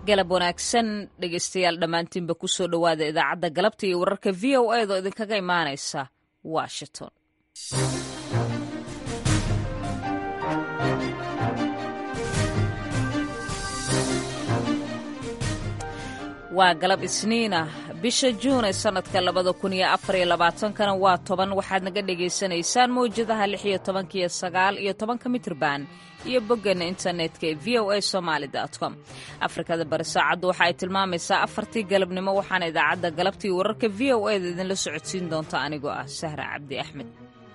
galab wanaagsan dhegaystayaal dhammaantiinba ku soo dhowaada idaacadda galabta iyo wararka v o a doo idinkaga imaanaysa washington waa galab isniina bisha juun ee sannadka labada kun iyo afar iyo labaatankana waa toban waxaad naga dhagaysanaysaan mawjadaha lix iyo tobanka iyo sagaal iyo tobanka mitrban iyo boggeena internetka ee v o a somaali com afrikada bari saacaddu waxa ay tilmaamaysaa afartii galabnimo waxaana idaacadda galabtii wararka v o a da idinla socodsiin doonta anigoo ah sahra cabdi axmed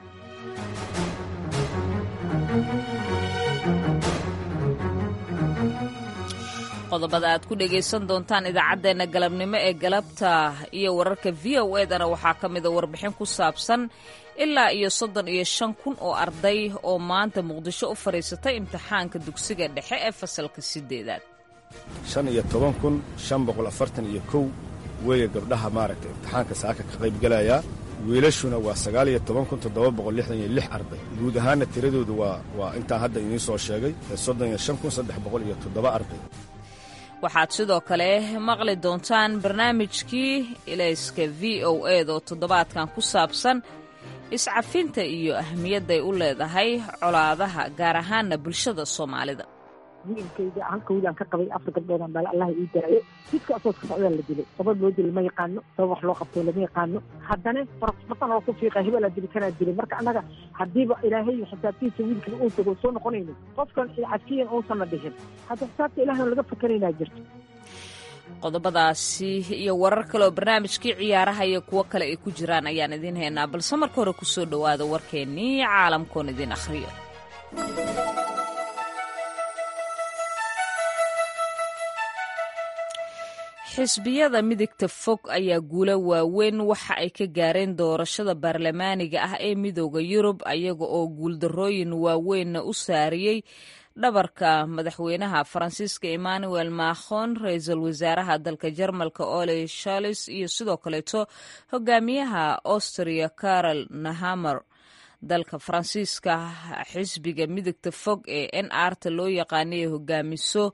qodobada aad ku dhegaysan doontaan idaacaddeenna galabnimo ee galabta iyo wararka v o edana waxaa ka mida warbixin ku saabsan ilaa iyo soddon iyo shan kun oo arday oo maanta muqdisho u fadhiisatay imtixaanka dugsiga dhexe ee fasalka sideedaad shan iyo toban kun shan boqol afartan iyo kow weeye gabdhaha maaragtay imtixaanka saaka ka qaybgelayaa wiilashuna waa sagaal iyo toban kun toddoba boqol lixdan iyo lix arday guud ahaanna tiradoodu waa waa intaan hadda idiin soo sheegay soddon iyo shan kun saddex boqol iyo toddoba arday waxaad sidoo kale maqli doontaan barnaamijkii ilayska v o ed oo toddobaadkan ku saabsan iscafinta iyo ahmiyadday u leedahay colaadaha gaar ahaanna bulshada soomaalida wiilkayga halka wiil aan ka qabay afar gabdhoodaan baale allah ii daayo jidka asooska socdaa la dilay sabab loo dilay ma yaqaano sabab wax loo qabtay lama yaqaano haddana farasbatan oo ku fiiqa hebelaa dili kanaa dilay marka annaga haddiiba ilaahay xisaabtiisa wiilkan uu tago soo noqonayno qofkan cafiyan uusanna dhihin hadda xisaabta ilahna laga fakaraynaa jirto qodobadaasi iyo warar kale oo barnaamijkii ciyaaraha iyo kuwo kale ay ku jiraan ayaan idiin haynaa balse marka hore ku soo dhowaada warkeennii caalamkoon idin akhriyo xisbiyada midigta fog ayaa guulo waaweyn waxa ay ka gaareen doorashada baarlamaaniga ah ee midooda yurub ayaga oo guuldarrooyin waaweynna u saariyey dhabarka madaxweynaha faransiiska emmanuel macron ra-iisul wasaaraha dalka jarmalka ole shalis iyo sidoo kaleeto hogaamiyaha austria carol nahamer dalka faransiiska xisbiga midigta fog ee n arta loo yaqaanay hogaamiso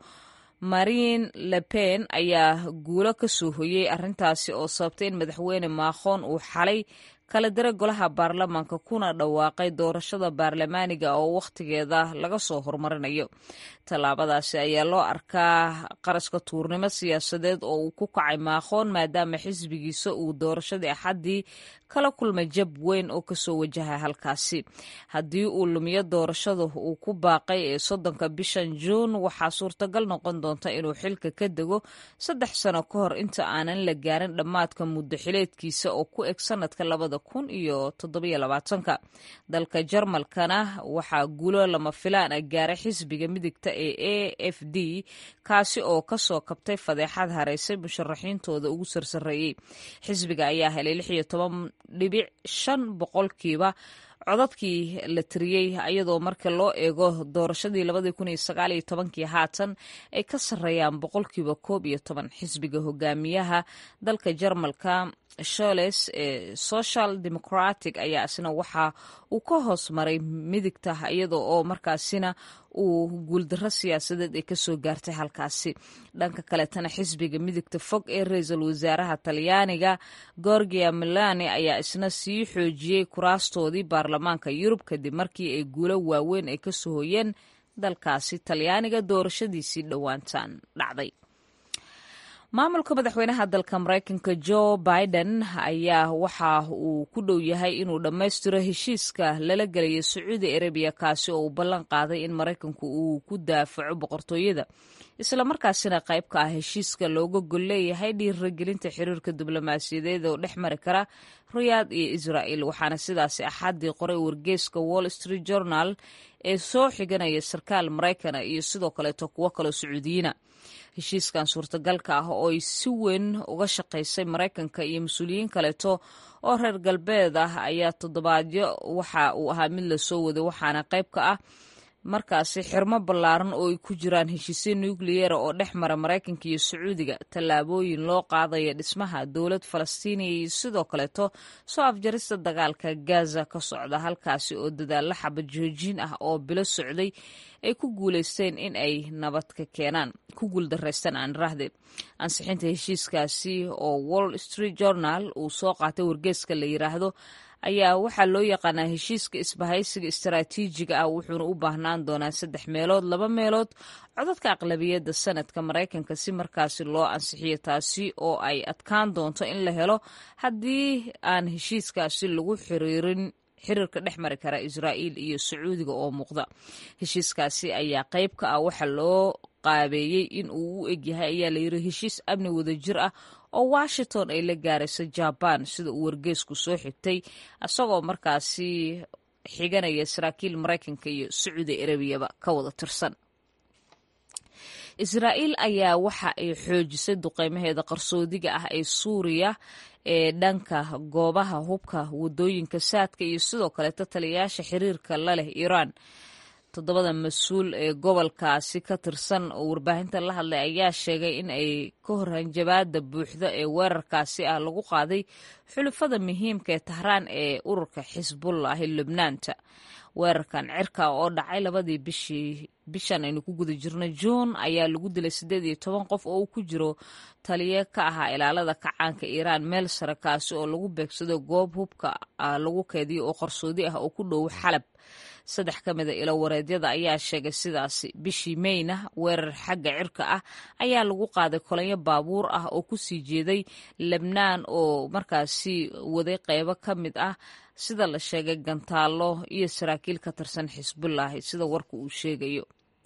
marine le pen ayaa guulo ka soo hoyey arrintaasi oo sababtay in madaxweyne maakhoon uu xalay kala dira golaha baarlamaanka kuna dhawaaqay doorashada baarlamaaniga oo wakhtigeeda laga soo horumarinayo tallaabadaasi ayaa loo arkaa qaraska tuurnimo siyaasadeed oo uu ku kacay maakhoon maadaama xisbigiisa uu doorashadii axaddii kala kulmay jab weyn oo kasoo wajaha halkaasi haddii uu lumiyo doorashada uu ku baaqay ee soddonka bishan juun waxaa suurtagal noqon doonta inuu xilka ka dego saddex sano ka hor inta aanan la gaarin dhammaadka muddo xileedkiisa oo ku eg sanadka labada kun iyo toddobiyo labaatanka dalka jarmalkana waxaa guulo lama filaan ah gaaray xisbiga midigta ee a f d kaasi oo kasoo kabtay fadeexad haraysay musharaxiintooda ugu sarsareeyey xisbiga ayaa helay lix iyo toban dhibic shan boqolkiiba codadkii la tiriyey iyadoo marka loo eego doorashadii labadii kun iyo sagaal iyo tobankii haatan ay ka sarreeyaan boqolkiiba koob iyo toban xisbiga hogaamiyaha dalka jarmalka sholes ee social democratic ayaa isna waxa uu ka hoos maray midigta iyadoo oo markaasina uu guuldarro siyaasadeed ay kasoo gaartay halkaasi dhanka kaletana xisbiga midigta fog ee ra-iisul wasaaraha talyaaniga gorgia milani ayaa isna sii xoojiyey kuraastoodii baarlamaanka yurub kadib markii ay guulo waaweyn ay kasoo hoyeen dalkaasi talyaaniga doorashadiisii dhowaantan dhacday maamulka madaxweynaha dalka maraykanka jo biden ayaa waxa uu ku dhow yahay inuu dhammaystiro heshiiska lala gelayo sacuudi arabiya kaasi oo uu ballan qaaday in maraykanku uu ku daafaco boqortooyada islamarkaasina qayb ka ah heshiiska looga gol leeyahay dhiiragelinta xiriirka diblomaasiyadeed oo dhex mari kara riyaad iyo israa'il waxaana sidaasi axaddii qoray wargeyska wall street journal ee soo xiganaya sarkaal maraykana iyo sidoo kaleeto kuwo kaloo sacuudiyiina heshiiskan suurtagalka ah oo ay si weyn uga shaqaysay maraykanka iyo mas-uuliyiin kaleeto oo reer galbeed ah ayaa toddobaadyo waxa uu ahaa mid lasoo waday waxaana qayb ka ah markaasi xirmo ballaaran oo ay ku jiraan heshiisyo nukliyera oo dhex mara maraykanka iyo sacuudiga tallaabooyin loo qaadaya dhismaha dowlad falastiiniya iyo sidoo kaleeto soo afjarista dagaalka gaza ka socda halkaasi oo dadaalla xaba joojin ah oo bilo socday ay ku guuleysteen in ay nabad ka keenaan ku guuldareystaan aan rahde ansixinta heshiiskaasi oo wall street journal uu soo qaatay wargeeska la yiraahdo ayaa waxaa loo yaqaanaa heshiiska isbahaysiga istaraatiijiga ah wuxuuna u baahnaan doonaa saddex meelood laba meelood codadka aqlabiyadda sanadka maraykanka si markaasi loo ansixiyo taasi oo ay adkaan doonto in la helo haddii aan heshiiskaasi lagu xiriirin xiriirka dhex mari kara israa'iil iyo sacuudiga oo muuqda heshiiskaasi ayaa qayb ka ah waxa loo qaabeeyey in uu u egyahay ayaa layiri heshiis amni wadajir ah oo washington ay la gaarayso jaban sida uu wargeesku soo xigtay isagoo markaasi xiganaya saraakiil maraykanka iyo sacuudi arabiyaba ka wada tirsan israa'iil ayaa waxa ay xoojisay duqeymaheeda qarsoodiga ah ee suuriya ee dhanka goobaha hubka wadooyinka saadka iyo sidoo kaleeto taliyayaasha xiriirka la leh iiraan toddobada mas-uul ee gobolkaasi ka tirsan oo warbaahinta la hadlay ayaa sheegay in ay ka hor hanjabaada buuxda ee weerarkaasi ah lagu qaaday xulufada muhiimka ee tahraan ee ururka xisbullah ee lubnaanta weerarkan cirka oo dhacay labadii bishii bishan aynu ku guda jirno juun ayaa lagu dilay siddeed iyo toban qof oo uu ku jiro taliye ka ahaa ilaalada kacaanka iiraan meel sare kaasi oo lagu beegsado goob hubka lagu keediyo oo qarsoodi ah oo ku dhow xalab saddex ka mida ilo wareedyada ayaa sheegay sidaasi bishii meyna weerar xagga cirka ah ayaa lagu qaaday kolanyo baabuur ah oo ku sii jeeday lebnaan oo markaasi waday qeybo ka mid ah sida la sheegay gantaallo iyo saraakiil ka tirsan xisbullahi sida warka uu sheegayo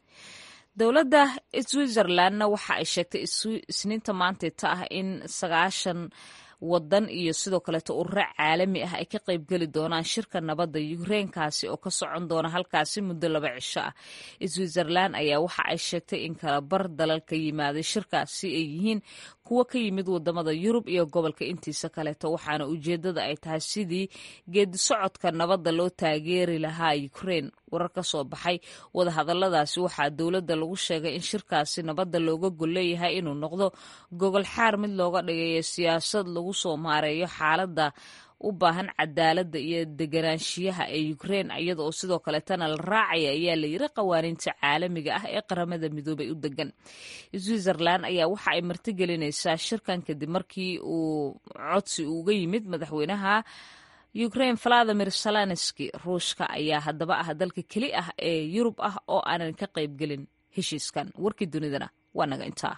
dowladda switzerlandna waxa ay sheegtay isniinta maanteeta ah in sagaashan wadan iyo sidoo kaleeto ururo caalami ah ay ka qaybgeli doonaan shirka nabadda yukreinkaasi oo ka socon doona halkaasi muddo laba cisho ah switzerland ayaa waxa ay sheegtay in kala bar dalal ka yimaaday shirkaasi ay yihiin kuwo ka yimid wadamada yurub iyo gobolka intiisa kaleeto waxaana ujeedada ay tahay sidii geedi socodka nabadda loo taageeri lahaa ukrein warar ka soo baxay wadahadaladaasi waxaa dowladda lagu sheegay in shirkaasi nabadda looga gol leeyahay inuu noqdo gogol xaar mid looga dhigayo siyaasad lagu soo maareeyo xaaladda u baahan cadaaladda iyo deganaanshiyaha ee ukrein iyada oo sidoo kaleetana la raacaya ayaa la yiri qawaaniinta caalamiga ah ee qaramada midoobay u degan switzerland ayaa waxa ay martigelinaysaa shirkan kadib markii uu codsi uga yimid madaxweynaha ukrain valadimir salanski ruushka ayaa haddaba ah dalka keli ah ee yurub ah oo aanan ka qaybgelin heshiiskan warkii dunidana waa naga intaa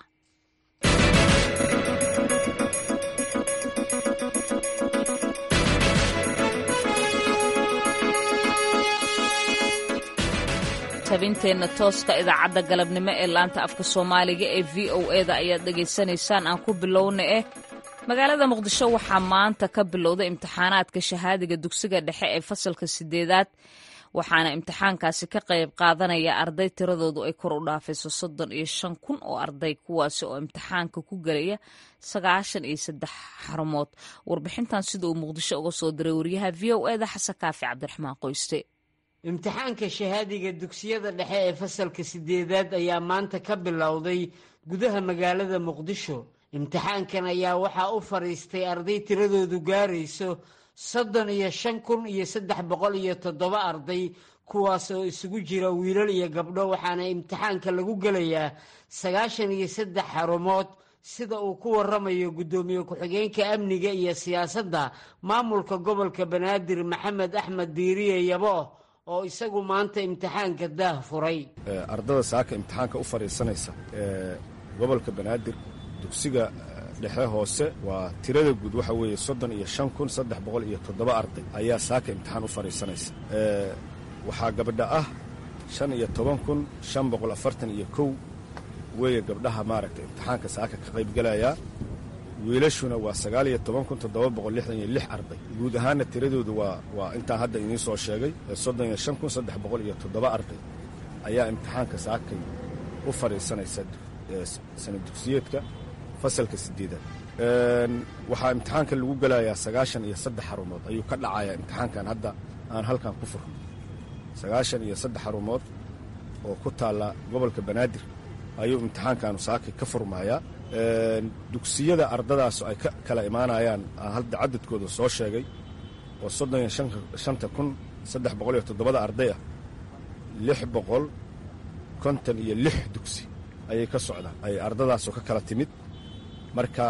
tabinteenna tooska idaacadda galabnimo ee laanta afka soomaaliga ee v o eda ayaad dhegaysanaysaan aan ku bilowna eh magaalada muqdisho waxaa maanta ka bilowday imtixaanaadka shahaadiga dugsiga dhexe ee fasalka sideedaad waxaana imtixaankaasi ka qayb qaadanaya arday tiradoodu ay kor u dhaafayso soddon iyo shan kun oo arday kuwaasi oo imtixaanka ku gelaya sagaashan iyo saddex xarumood warbixintan sida uu muqdisho uga soo diray waryaha v o eda xasan kaafi cabdiraxmaan qoyste imtixaanka shahaadiga dugsiyada dhexe ee fasalka sideedaad ayaa maanta ka bilowday gudaha magaalada muqdisho imtixaankan ayaa waxaa u fadhiistay arday tiradoodu gaarayso soddon iyo shan kun iyo saddex boqol iyo toddoba arday kuwaas oo isugu jira wiilal iyo gabdho waxaana imtixaanka lagu gelayaa sagaashan iyo saddex xarumood sida uu ku waramayo guddoomiye ku-xigeenka amniga iyo siyaasadda maamulka gobolka banaadir maxamed axmed diiriye yabo oo isagu maanta imtixaanka daah furay ardada saaka imtixaanka u fadhiisanaysa ee gobolka banaadir dugsiga dhexe hoose waa tirada guud waxa weeye soddon iyo shan kun saddex boqol iyo toddoba arday ayaa saaka imtixaan u fadhiisanaysa waxaa gabdha ah shan iyo toban kun shan boqol afartan iyo kow weeye gabdhaha maaragtay imtixaanka saaka ka qaybgelayaa wiilashuna waa sagaal iyo toban kun toddoba boqol lixdan iyo lix arday guud ahaanna tiradoodu waa waa intaan hadda idiin soo sheegay soddon iyo shan kun saddex boqol iyo toddoba arday ayaa imtixaanka saakay u fadhiisanaysa sana dugsiyeedka fasalka sideedaad waxaa imtixaanka lagu gelayaa sagaashan iyo saddex xarumood ayuu ka dhacayaa imtixaankan hadda aan halkan ku furno sagaashan iyo saddex xarumood oo ku taalla gobolka banaadir ayuu imtixaankaanu saaki ka furmayaa dugsiyada ardadaasu ay ka kala imaanayaan hadda cadadkooda soo sheegay oo soddon iyo shanta kun saddex boqol iyo toddobada arday ah lix boqol konton iyo lix dugsi ayay ka socdaan ay ardadaasu ka kala timid marka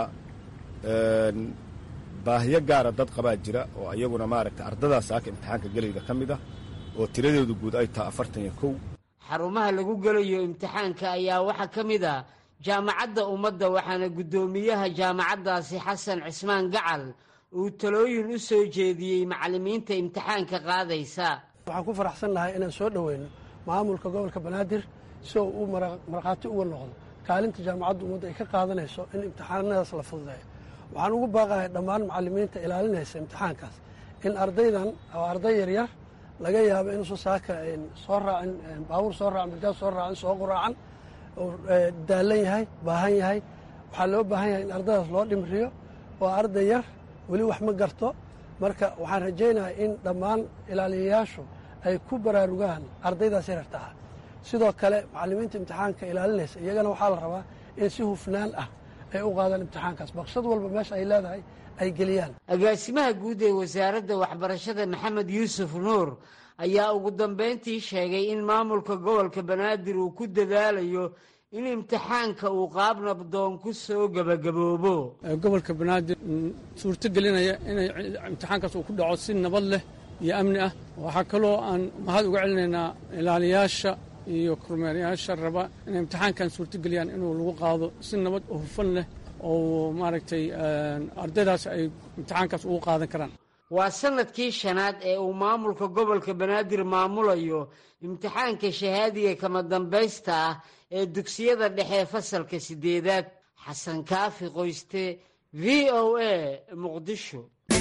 baahiyo gaara dad qabaa jira oo iyaguna maaragta ardadaas saaka imtixaanka gelayda ka mid ah oo tiradeedu guud ay taha afartan iyo kow xarumaha lagu gelayo imtixaanka ayaa waxaa ka mid ah jaamacadda ummadda waxaana guddoomiyaha jaamacaddaasi xasan cismaan gacal uu talooyin u soo jeediyey macallimiinta imtixaanka qaadaysa waxaan ku faraxsannahay inaan soo dhoweyno maamulka gobolka banaadir si oo uu markhaati uga noqdo kaalinta jaamacadda ummadda ay ka qaadanayso in imtixaanadaas la fududeeyo waxaan ugu baaqahay dhammaan macallimiinta ilaalinaysa imtixaankaas in ardaydan oo arday yaryar laga yaabo inuusan saaka soo raacin baabuur soo raacin bajaaj soo raacin soo quraacan oo daallan yahay baahan yahay waxaa loo baahan yahay in ardaydaas loo dhimriyo oo arday yar weli wax ma garto marka waxaan rajaynayaa in dhammaan ilaaliyayaashu ay ku baraarugaan ardaydaas yararta ah sidoo kale macallimiinta imtixaanka ilaalinaysa iyagana waxaa la rabaa in si hufnaan ah ay u qaadaan imtixaankaas baqshad walba meesha ay leedahay ay geliyaan agaasimaha guud ee wasaaradda waxbarashada maxamed yuusuf nuur ayaa ugu dambayntii sheegay in maamulka gobolka banaadir uu ku dadaalayo in imtixaanka uu qaab nabdoon ku soo gebagaboobo gobolka banaadir suurto gelinaya inay imtixaankaas uu ku dhaco si nabad leh iyo amni ah waxaa kaloo aan mahad uga celinaynaa ilaaliyaasha iyo kormeerayaasha raba inay imtixaankan suurtogeliyaan inuu lagu qaado si nabad oo hufan leh oo maaragtay ardaydaas ay imtixaankaas ugu qaadan karaan waa sanadkii shanaad ee uu maamulka gobolka banaadir maamulayo imtixaanka shahaadiga kama dambaysta ah ee dugsiyada dhexe fasalka sideedaad xasan kaafi qoyste v o a muqdisho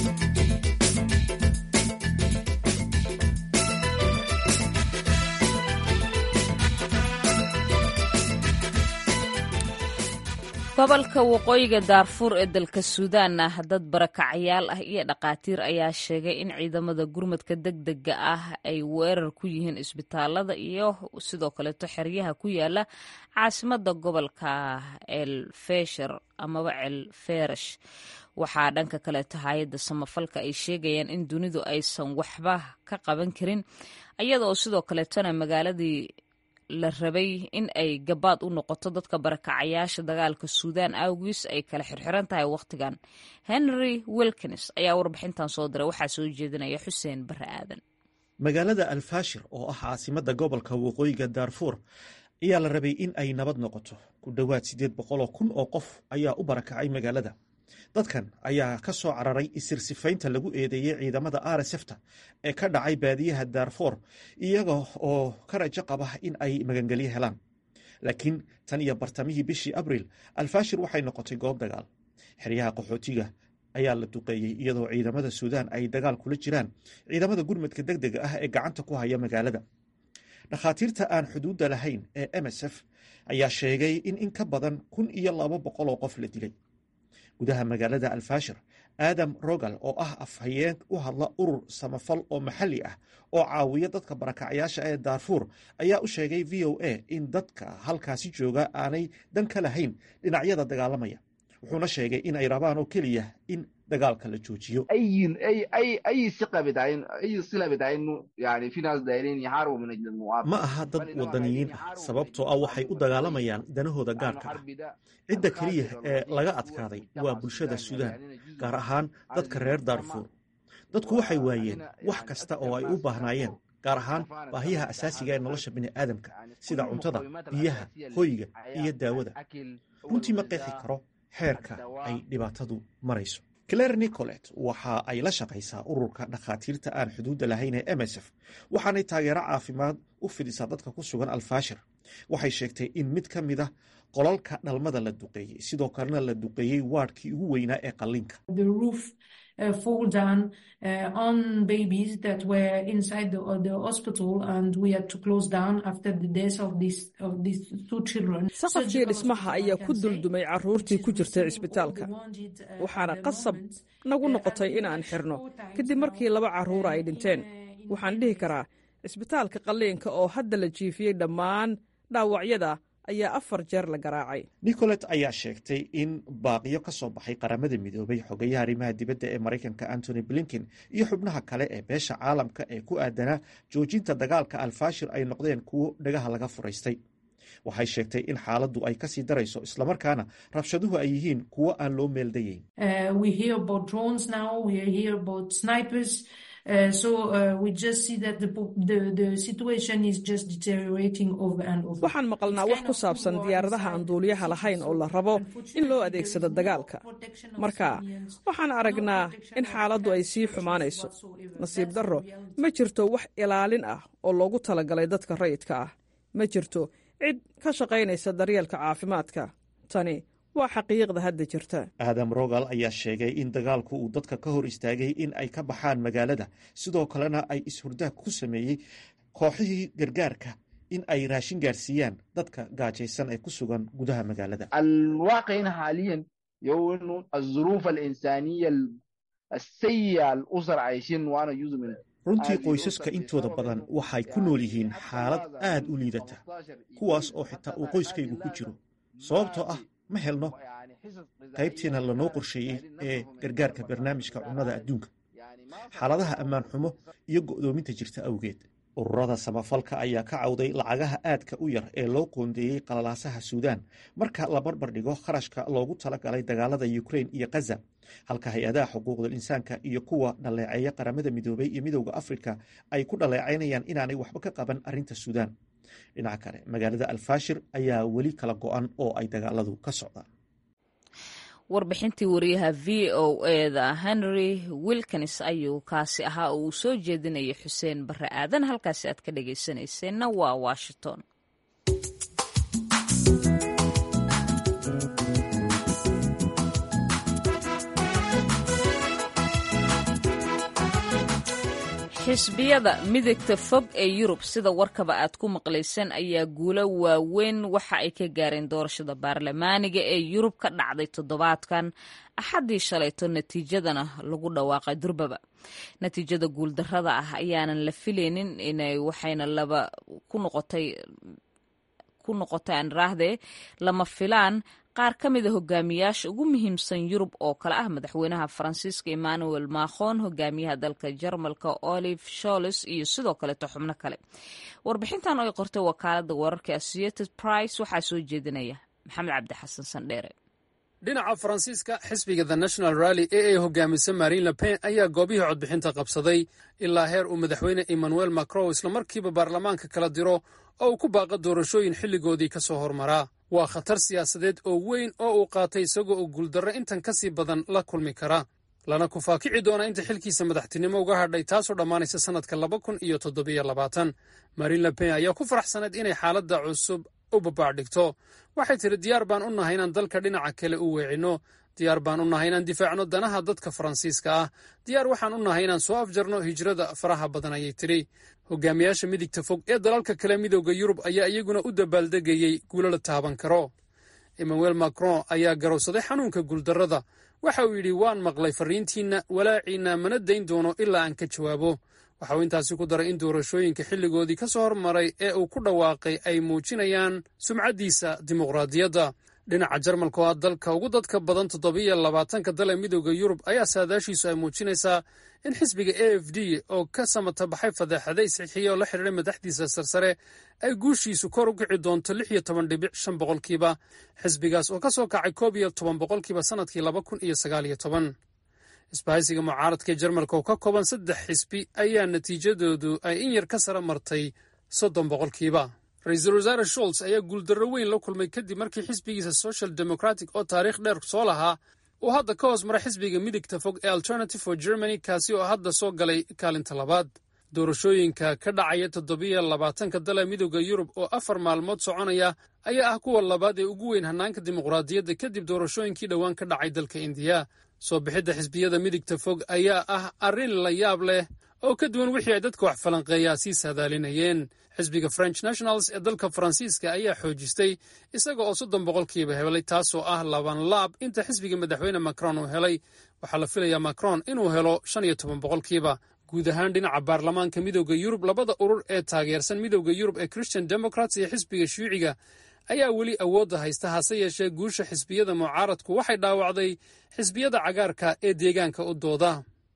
gobolka waqooyiga daarfuur ee dalka suudaan ah dad barakacyaal ah iyo dhakhaatiir ayaa sheegay in ciidamada gurmadka deg dega ah ay weerar ku yihiin isbitaalada iyo sidoo kaleeto xeryaha ku yaala caasimada gobolka el fesher amaba el ferash waxaa dhanka kaleeto hay-adda samafalka ay sheegayaan in dunidu aysan waxba ka qaban karin iyada oo sidoo kaleetona magaaladii la rabay in ay gabaad u noqoto dadka barakacayaasha dagaalka suudaan awgiis ay kala xirxiran tahay wakhtigan henry wilkins ayaa warbixintan soo diray waxaa soo jeedinaya xuseen bare aadan magaalada alfashir oo ah caasimada gobolka waqooyiga daarfuur ayaa la rabay in ay nabad noqoto ku dhowaad siddeed boqoloo kun oo qof ayaa u barakacay magaalada dadkan ayaa ka soo cararay isirsifaynta lagu eedeeyey ciidamada rsfta ee ka dhacay baadiyaha daarfoor iyaga oo ka rajo qaba in ay magangelyo helaan laakiin tan iyo bartamihii bishii abriil alfashir waxay noqotay goob dagaal xeryaha qaxootiga ayaa la duqeeyey iyadoo ciidamada suudaan ay dagaal kula jiraan ciidamada gurmadka deg dega ah ee gacanta ku haya magaalada dhakhaatiirta aan xuduudda lahayn ee msf ayaa sheegay in in ka badan kun iyo laba boqol oo qof la dilay gudaha magaalada alfashir aadam rogal oo ah afhayeen u hadla urur samafal oo maxalli ah oo caawiya dadka barakacyaasha ee daarfuur ayaa u sheegay v o a in dadka halkaasi jooga aanay dan ka lahayn dhinacyada dagaalamaya wuxuuna sheegay in ay rabaan oo keliya in dagaalka la joojiyo ma aha dad wadaniyiin ah sababtoo ah waxay u dagaalamayaan danahooda gaarka ah cidda keliya ee laga adkaaday waa bulshada suudaan gaar ahaan dadka reer daarfuur dadku waxay waayeen wax kasta oo ay u baahnaayeen gaar ahaan baahiyaha asaasiga ee nolosha bini'aadamka sida cuntada biyaha hoyga iyo daawada runtii ma qeexi karo xeerka ay dhibaatadu marayso claire nicolet waxa ay la shaqaysaa ururka dhakhaatiirta aan xuduudda lahayn ee msf waxaanay taageero caafimaad u fidisaa dadka ku sugan alfashir waxay sheegtay in mid ka mid a qolalka dhalmada la duqeeyey sidoo kalena la duqeeyey waadhkii ugu weynaa ee qalliinka saqafkii dhismaha ayaa ku duldumay caruurtii ku jirtay cisbitaalka waxaana qasab nagu noqotay inaan xirno kadib markii laba caruura ay dhinteen waxaan dhihi karaa cisbitaalka qalliinka oo hadda la jiifiyey dhammaan dhaawacyada ayaa afar jeer la garaacay nicolet ayaa sheegtay in baaqiyo ka soo baxay qaramada midoobay xogayaha arrimaha dibadda ee maraykanka antony blinken iyo xubnaha kale ee beesha caalamka ee ku aadanaa joojinta dagaalka alfashir ay noqdeen kuwo dhagaha laga furaystay waxay sheegtay in xaaladdu ay kasii darayso islamarkaana rabshaduhu ay yihiin kuwo aan loo meeldayeyn waxaan maqalnaa wax ku saabsan diyaaradaha aan duuliyaha lahayn oo la rabo in loo adeegsado dagaalka marka waxaan aragnaa in xaaladdu ay sii xumaanayso nasiib darro ma jirto wax ilaalin ah oo loogu talagalay dadka rayidka ah ma jirto cid ka shaqaynaysa daryeelka caafimaadka tani waa xaqiiqda hadda jirta aadam rogal ayaa sheegay in dagaalku uu dadka ka hor istaagay in ay ka baxaan magaalada sidoo kalena ay is-hurdaag ku sameeyey kooxihii gargaarka in ay raashin gaarsiiyaan dadka gaajaysan ee ku sugan gudaha magaalada الواقع حاليا يو انه الظروف الانسانيه السيئه الاسر عايشين وانا جزء من runtii qoysaska intooda badan waxay ku nool yihiin xaalad aad u liidata kuwaas oo xitaa uu qoyskaygu ku jiro sababtoo ah ma helno qaybtiina lanoo qorsheeyey ee gargaarka barnaamijka cunnada adduunka xaaladaha ammaan xumo iyo go'doominta jirta awgeed ururada samafalka ayaa ka cawday lacagaha aadka u yar ee loo qoondeeyey qalalaasaha suudaan marka la barbar dhigo kharashka loogu talagalay dagaalada yukrain iyo khaza halka hay-adaha xuquuqdal insaanka iyo kuwa dhaleeceeya qaramada midoobay iyo midowda afrika ay ku dhaleecaynayaan inaanay waxba ka qaban arrinta suudaan dhinaca kale magaalada alfashir ayaa weli kala go-an oo ay dagaaladu ka socdaan warbixintii wariyaha v o eda henry wilkins ayuu kaasi ahaa oo uu soo jeedinayay xuseen barre aadan halkaasi aad ka dhagaysanayseena waa washington xisbiyada midigta fog ee yurub sida warkaba aad ku maqlayseen ayaa guulo waaweyn waxa ay ka gaareen doorashada baarlamaaniga ee yurub ka dhacday toddobaadkan axaddii shalayto natiijadana lagu dhawaaqay durbaba natiijada guuldarrada ah ayaanan la filaynin inay waxayna laba ku noqotay ku noqotay aan raahdee lama filaan qaar ka mida hogaamiyaasha ugu muhiimsan yurub oo kale ah madaxweynaha faransiiska emmanuel macron hogaamiyaha dalka jarmalka olive sholes iyo sidoo kaleeto xubno kale warbixintan oo ay qortay wakaalada wararka associated price waxaa soo jeedinaya maxamed cabdi xasan sandheere dhinaca faransiiska xisbiga the national rally ee ay hogaamisa marin lepen ayaa goobihii codbixinta qabsaday ilaa heer uu madaxweyne emmanuel macron islamarkiiba baarlamaanka kala diro oo uu ku baaqa doorashooyin xilligoodii ka soo hormaraa waa khatar siyaasadeed oo weyn oo uu qaatay isagoo oo guuldarro intan ka sii badan la kulmi kara lana ku faakici doona inta xilkiisa madaxtinimo uga hadhay taasoo dhammaanaysa sannadka laba kun iyo toddobiyo labaatan marin lepen ayaa ku faraxsanayd inay xaaladda cusub u babaacdhigto waxay tidhi diyaar baan u nahay inaan dalka dhinaca kale u weecinno diyaar baan u nahay inaan difaacno danaha dadka faransiiska ah diyaar waxaan u nahay inaan soo afjarno hijrada faraha badan ayay tidhi hogaamiyaasha midigta fog ee dalalka kale midooda yurub ayaa iyaguna u dabaaldegayey guulo la taaban karo emmanuel macron ayaa garowsaday xanuunka guuldarrada waxa uu yidhi waan maqlay farriintiinna walaaciinna mana dayn doono ilaa aan ka jawaabo waxa uu intaasi ku daray in doorashooyinka xilligoodii ka soo hormaray ee uu ku dhawaaqay ay muujinayaan sumcaddiisa dimuqraadiyadda dhinaca jarmalka oo ah dalka ugu dadka badan toddobiyo labaatanka dal ee midooda yurub ayaa saadaashiisu ay muujinaysaa in xisbiga a f d oo ka samata baxay fadeexaday sixiya oo la xidhiiray madaxdiisa sarsare ay guushiisu kor u kici doonto lix iyo toban dhibic shan boqolkiiba xisbigaas oo ka soo kacay koob iyo toban boqolkiiba sannadkii laba kun iyo sagaal iyo toban isbahaysiga mucaaradka ee jarmalka oo ka kooban saddex xisbi ayaa natiijadoodu ay in yar ka sara martay soddon boqolkiiba ra-iisul wasaare sholts ayaa guuldarro weyn la kulmay kadib markii xisbigiisa social democratic oo taariikh dheer soo lahaa uu hadda ka hoos mara xisbiga midigta fog ee alternative for germany kaasi oo hadda soo galay kaalinta labaad doorashooyinka ka dhacaya toddobiyo labaatanka dala midooda yurub oo afar maalmood soconaya ayaa ah kuwa labaad ee ugu weyn hannaanka dimuqraadiyadda kadib doorashooyinkii dhowaan ka dhacay dalka indiya soo bixidda xisbiyada midigta fog ayaa ah arrin la yaab leh oo ka duwan wixii ay dadka wax falanqeeyaa sii saadaalinayeen xisbiga french nationals ee dalka faransiiska ayaa xoojistay isaga oo soddon boqolkiiba helay taasoo ah laban laab inta xisbiga madaxweyne macron uu helay waxaa la filayaa macron inuu helo shan iyo toban boqolkiiba guud ahaan dhinaca baarlamaanka midowda yurub labada urur ee taageersan midowda yurub ee christian democrats iyo xisbiga shuuciga ayaa weli awoodda haysta hase yeeshee guusha xisbiyada mucaaradku waxay dhaawacday xisbiyada cagaarka ee deegaanka u dooda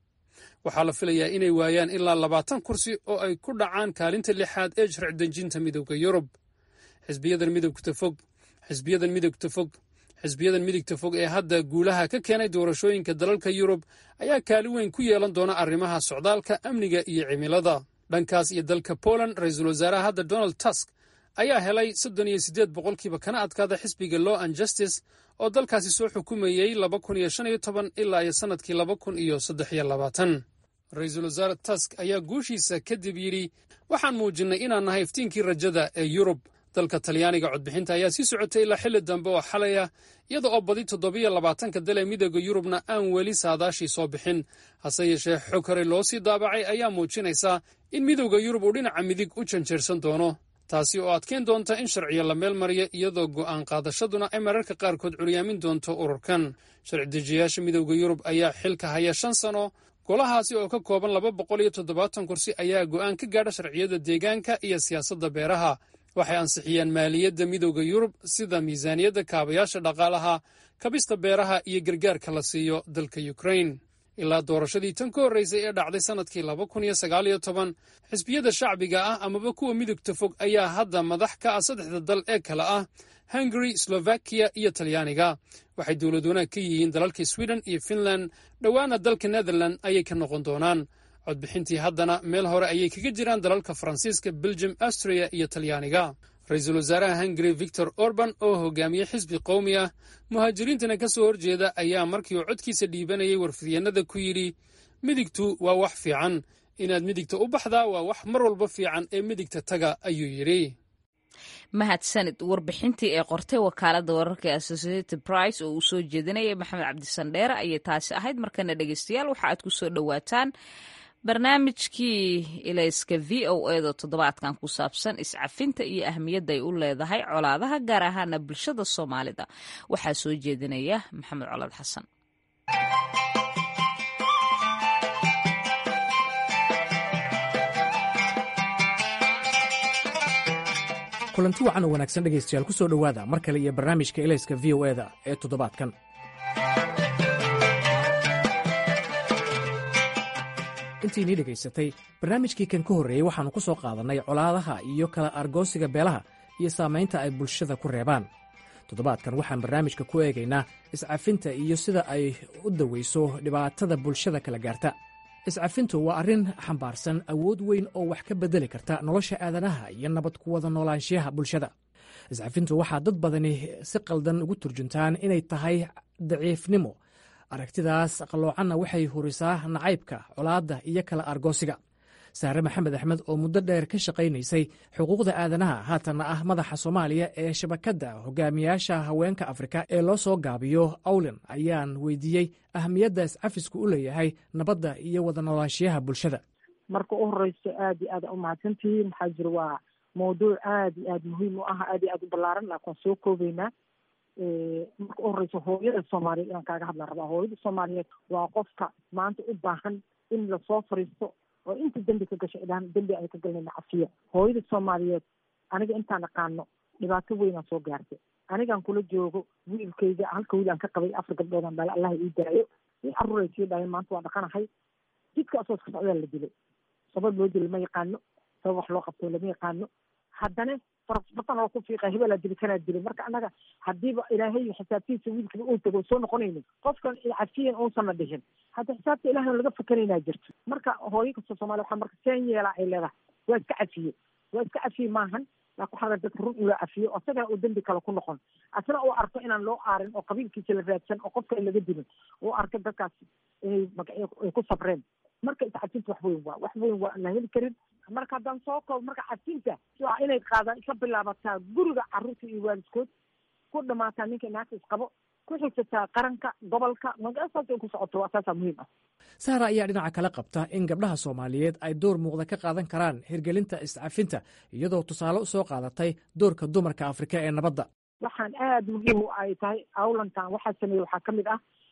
waxaa la filayaa inay waayaan ilaa labaatan kursi oo ay ku dhacaan kaalinta lixaad ee sharci dejinta midowda yurub xisbiyadan midogta fog xisbiyadan midogta fog xisbiyadan midigta fog ee hadda guulaha ka keenay doorashooyinka dalalka yurub ayaa kaalin weyn ku yeelan doona arrimaha socdaalka amniga iyo cimilada dhankaas iyo dalka poland ra-iisul wasaaraha hadda donald tusk ayaa helay soddon iyo siddeed boqolkiiba kana adkaada xisbiga law and justice oo dalkaasi soo xukumayey laba kun iyo shan iyo toban ilaa iyo sannadkii laba kun iyo saddex iyo labaatan ra-iisul wasaare tusk ayaa guushiisa kadib yidhi waxaan muujinnay inaan nahay iftiinkii rajada ee yurub dalka talyaaniga codbixinta ayaa sii socotay ilaa xilli dambe oo xalay ah iyada oo badi toddobiyo labaatanka dal ee midooda yurubna aan weli saadaashii soo bixin hase yeeshee xog hore loo sii daabacay ayaa muujinaysa in midowda yurub uu dhinaca midig u janjeersan doono taasi oo adkeyn doonta in sharciyo la meel mariyo iyadoo go'aan qaadashaduna ay mararka qaarkood curyaamin doonto ururkan sharci dejiyayaasha midowda yurub ayaa xilka haya shan sano golahaasi oo ka kooban laba boqol iyo toddobaatan kursi ayaa go'aan ka gaadha sharciyada deegaanka iyo siyaasadda beeraha waxay ansixiyeen maaliyadda midowda yurub sida miisaaniyadda kaabayaasha dhaqaalaha kabista beeraha iyo gargaarka la siiyo dalka ukrain ilaa doorashadii tan ka horraysay ee dhacday sannadkii laba kun iyo sagaal iyo toban xisbiyada shacbiga ah amaba kuwa midugta fog ayaa hadda madax ka ah saddexda dal ee kale ah hungari slovakiya iyo talyaaniga waxay dowlad wanaag ka yihiin dalalka sweden iyo finland dhowaana dalka netherland ayay ka noqon doonaan codbixintii haddana meel hore ayay kaga jiraan dalalka faransiiska belgium austria iyo talyaaniga ra-iisul wasaaraha hungari victor orban oo hogaamiyey xisbi qowmi ah muhaajiriintana ka soo horjeeda ayaa markii uu codkiisa dhiibanayay warfidyeenada ku yidhi midigtu waa wax fiican inaad midigta u baxdaa waa wax mar walba fiican ee midigta taga ayuu yidhi mahadsanid warbixintii ee qortay wakaaladda wararka ee associated price oo uu soo jeedinayay maxamed cabdisandheere ayay taasi ahayd markana dhegeystayaal waxa aad ku soo dhowaataan barnaamijkii ilayska v o edo toddobaadkan ku saabsan iscafinta iyo ahmiyadda ay u leedahay colaadaha gaar ahaana bulshada soomaalida waxaa soo jeedinaya maxamed colaad xasan kulanti wacan oo wanaagsan dhegaystayaal ku soo dhowaada mar kale iyo barnaamijka ilayska v o eda ee toddobaadkan intiinii dhegaysatay barnaamijkii kan ka horreeyey waxaannu ku soo qaadannay colaadaha iyo kala argoosiga beelaha iyo saamaynta ay bulshada ku reebaan toddobaadkan waxaan barnaamijka ku eegaynaa iscafinta iyo sida ay u dawayso dhibaatada bulshada kala gaarta iscafintu waa arrin xambaarsan awood weyn oo wax ka beddeli karta nolosha aadanaha iyo nabad ku wada noolaanshiyaha bulshada iscafintu waxaa dad badani si qaldan ugu turjuntaan inay tahay daciifnimo aragtidaas qalloocanna waxay hurisaa nacaybka colaadda iyo kala argoosiga saare maxamed axmed oo muddo dheer ka shaqaynaysay xuquuqda aadanaha haatanna ah madaxa soomaaliya ee shabakadda hogaamiyaasha haweenka afrika ee loo soo gaabiyo awlen ayaan weydiiyey ahamiyadda iscafisku u leeyahay nabadda iyo wada noolaanshiyaha bulshada marka u horeyso aad iyo aad a umahadsantihiin maxaa jira waa mawduuc aad iyo aad muhiim u ah aad iyo aad u ballaaran laakiin soo koobeynaa marka u horeyso hooyada soomaaliyeed inaan kaaga hadlaan rabaa hooyada soomaaliyeed waa qofka maanta u baahan in lasoo fariisto oo inta dembi ka gasho idhaan dembi ay ka galnayna cafiya hooyada soomaaliyeed aniga intaan aqaano dhibaato weynaa soo gaartay anigaan kula joogo wiilkayga halka wiil aan ka qabay afar gabdhoodaan dhale allaha ii daayo in caruur ay sii dhaayeen maanta waa dhaqanahay jidka asoo iska socdaa la dilay sabab loo dilo lama yaqaano sabab wax loo qabto lama yaqaano haddana farasbatan oo ku fiiqa hebelaa dili kanaa dilay marka annaga haddiiba ilaahay xisaabtiisa wiilkiba uu tago soo noqonaynin qofkan cafiyan uusanna dhihin hadda xisaabta ilahay laga fakanaynaa jirto marka hooyo kasta soomaliya waxaa marka seen yeelaa ay leedahay waa iska cafiye waa iska cafiye maahan laakin waxaa dadka run ula cafiyo asagana uu dembi kale ku noqon asna uu arko inaan loo aarin oo qabiilkiisa la raadsan oo qofka laga dilin uu arko dadkaas inay magacyo ay ku sabreen marka iscafinta wax weyn waa wax weyn waa la heli karin marka haddaan soo koob marka cafinta waa inay qaadaan ka bilaabataa guriga carruurta iyo waalidkood ku dhamaataa ninka naagta isqabo ku xigsataa qaranka gobolka magasaas ay ku socoto waa saasaa muhiim ah sahra ayaa dhinaca kale qabta in gabdhaha soomaaliyeed ay door muuqda ka qaadan karaan hirgelinta iscafinta iyadoo tusaale usoo qaadatay doorka dumarka afrika ee nabadda waxaan aada muhiim u ay tahay awlantan waxaa sameeyey waxaa ka mid ah